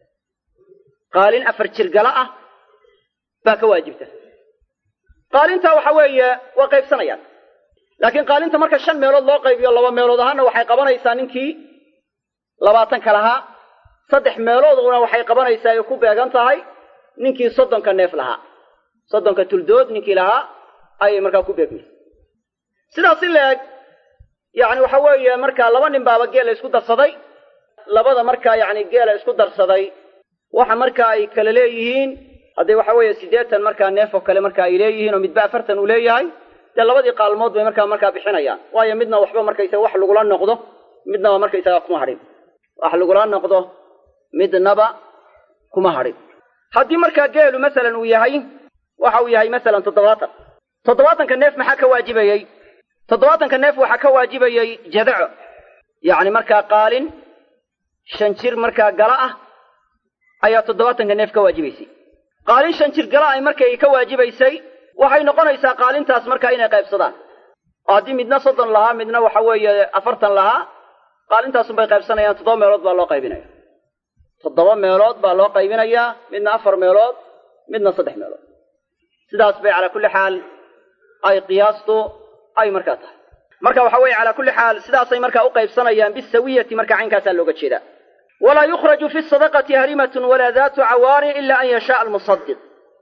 qaalin afar jirgalo ah baa ka waajibta qaalintaa waxa weeye waa qaybsanayaan laakiin qaalinta marka shan meelood loo qaybiyo laba meelood ahaana waxay qabanaysaa ninkii labaatanka lahaa saddex meelooduna waxay qabanaysaa ay ku beegan tahay ninkii soddonka neef lahaa soddonka tuldood ninkii lahaa ayay markaa ku beegmaysa sidaas in la-eg yacni waxa weeye markaa laba nin baaba geela isku darsaday labada markaa yacni geela isku darsaday waxa markaa ay kala leeyihiin hadday waxa weeye siddeetan markaa neef oo kale marka ay leeyihiin oo midba afartan uu leeyahay dee labadii qaalmood bay markaa markaa bixinayaan waayo midna waxba markaysaga wax lagula noqdo midnaba markaysaga kuma hadhin wax lagula noqdo midnaba kuma hadhin haddii markaa geelu masalan uu yahay waxa uu yahay masalan toddobaatan toddobaatanka neef maxaa ka waajibayey toddobaatanka neef waxaa ka waajibayey jadaco yacni markaa qaalin shan jir markaa gala ah ayaa toddobaatanka neef ka waajibaysay qaalin shan jir gala ay markay ka waajibaysay waxay noqonaysaa qaalintaas markaa inay qaybsadaan oo haddii midna soddon lahaa midna waxa weeye afartan lahaa qaalintaasunbay qaybsanayaan toddoba meelood baa loo qaybinaya toddoba meelood baa loo qaybinayaa midna afar meelood midna saddex meelood sidaas bay calaa kulli xaal ay qiyaastu ay markaa tahay marka waxa weeye calaa kulli xaal sidaasay markaa u qaybsanayaan bisawiyati marka caynkaasaa looga jeedaa walaa yukhraju fi sadaqati harimatun walaa daatu cawaarin ila an yashaaa almusadiq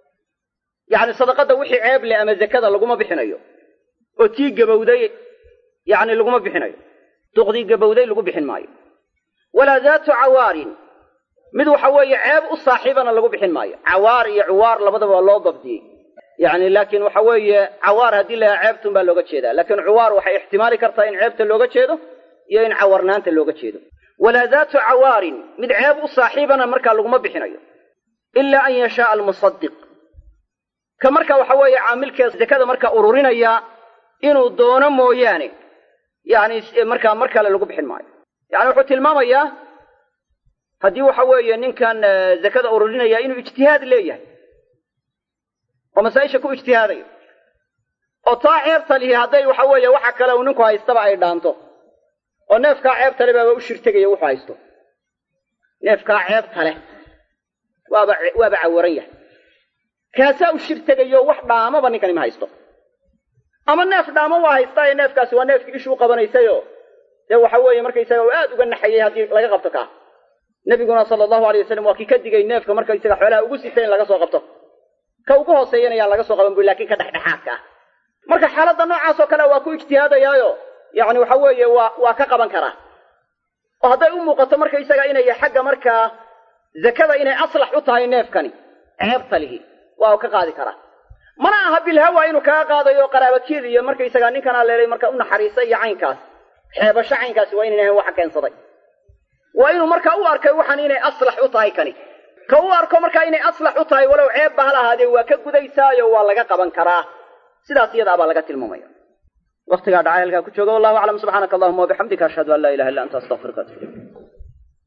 yacni sadaqadda wixii ceeb leh ama zakada laguma bixinayo oo tii gabowday yacni laguma bixinayo duqdii gabowday lagu bixin maayo walaa daatu cawaarin mid waxa weeye ceeb u saaxiibana lagu bixin maayo cawaar iyo cuwaar labadaba waa loo dabdiyey yacni laakiin waxa weeye cawaar haddii la yaha ceebtun baa looga jeedaa laakiin cuwaar waxay ixtimaali kartaa in ceebta looga jeedo iyo in cawarnaanta looga jeedo walaa daatu cawaarin mid ceeb u saaxiibana markaa laguma bixinayo ilaa an yashaaa almusadiq ka marka waxa weeye caamilkee zakada marka ururinaya inuu doono mooyaane yacni markaa mar kale lagu bixin maayo yacni wuxuu tilmaamayaa haddii waxa weeye ninkan zakada ururinaya inuu ijtihaad leeyahay oo masaa-isha ku ijtihaadayo oo taa ceebta lihi hadday waxa weeye waxa kale uu ninku haystaba ay dhaanto oo neefkaa ceebta le baaba u shirtegaya wuxuu haysto neefkaa ceebta leh waaba waaba cawaran yahay kaasaa u shirtegayo wax dhaamaba ninkani ma haysto ama neef dhaaman waa haystaa ee neefkaasi waa neefkii ishuu qabanaysayo dee waxa weeye markaysaga uu aad uga naxayay haddii laga qabto kaa nebiguna sala allahu alay wasalam waa kii ka digay neefka markaysaga xoolaha ugu sita in laga soo qabto ka ugu hooseeyana yaan laga soo qaban bu lakin ka dhexdhexaadka ah marka xaaladda noocaas oo kale waa ku ijtihaadayaayo yacni waxa weeye waa waa ka qaban karaa oo hadday u muuqato markaysaga inay xagga markaa zakada inay aslax u tahay neefkani ceebta lihi waa u ka qaadi karaa mana aha bilhawa inuu kaga qaadayo qaraabakeed iyo markaysaga ninkan aleelay marka u naxariista iyo caynkaas xeebasho caynkaasi waa inayna ahayn waxa keensaday waa inuu markaa u arkay waxaan inay aslax u tahay kani ka u arko markaa inay aslax u tahay walow ceebba hal ahaadee waa ka gudaysaayo waa laga qaban karaa sidaas iyadaa baa laga tilmaamaya waktigaa dhacay halkaa ku jooga wallahu aclam subxaanaka allahuma wabixamdika ashhadu an laa ilaha illa anta astaqfiruka atub ilayk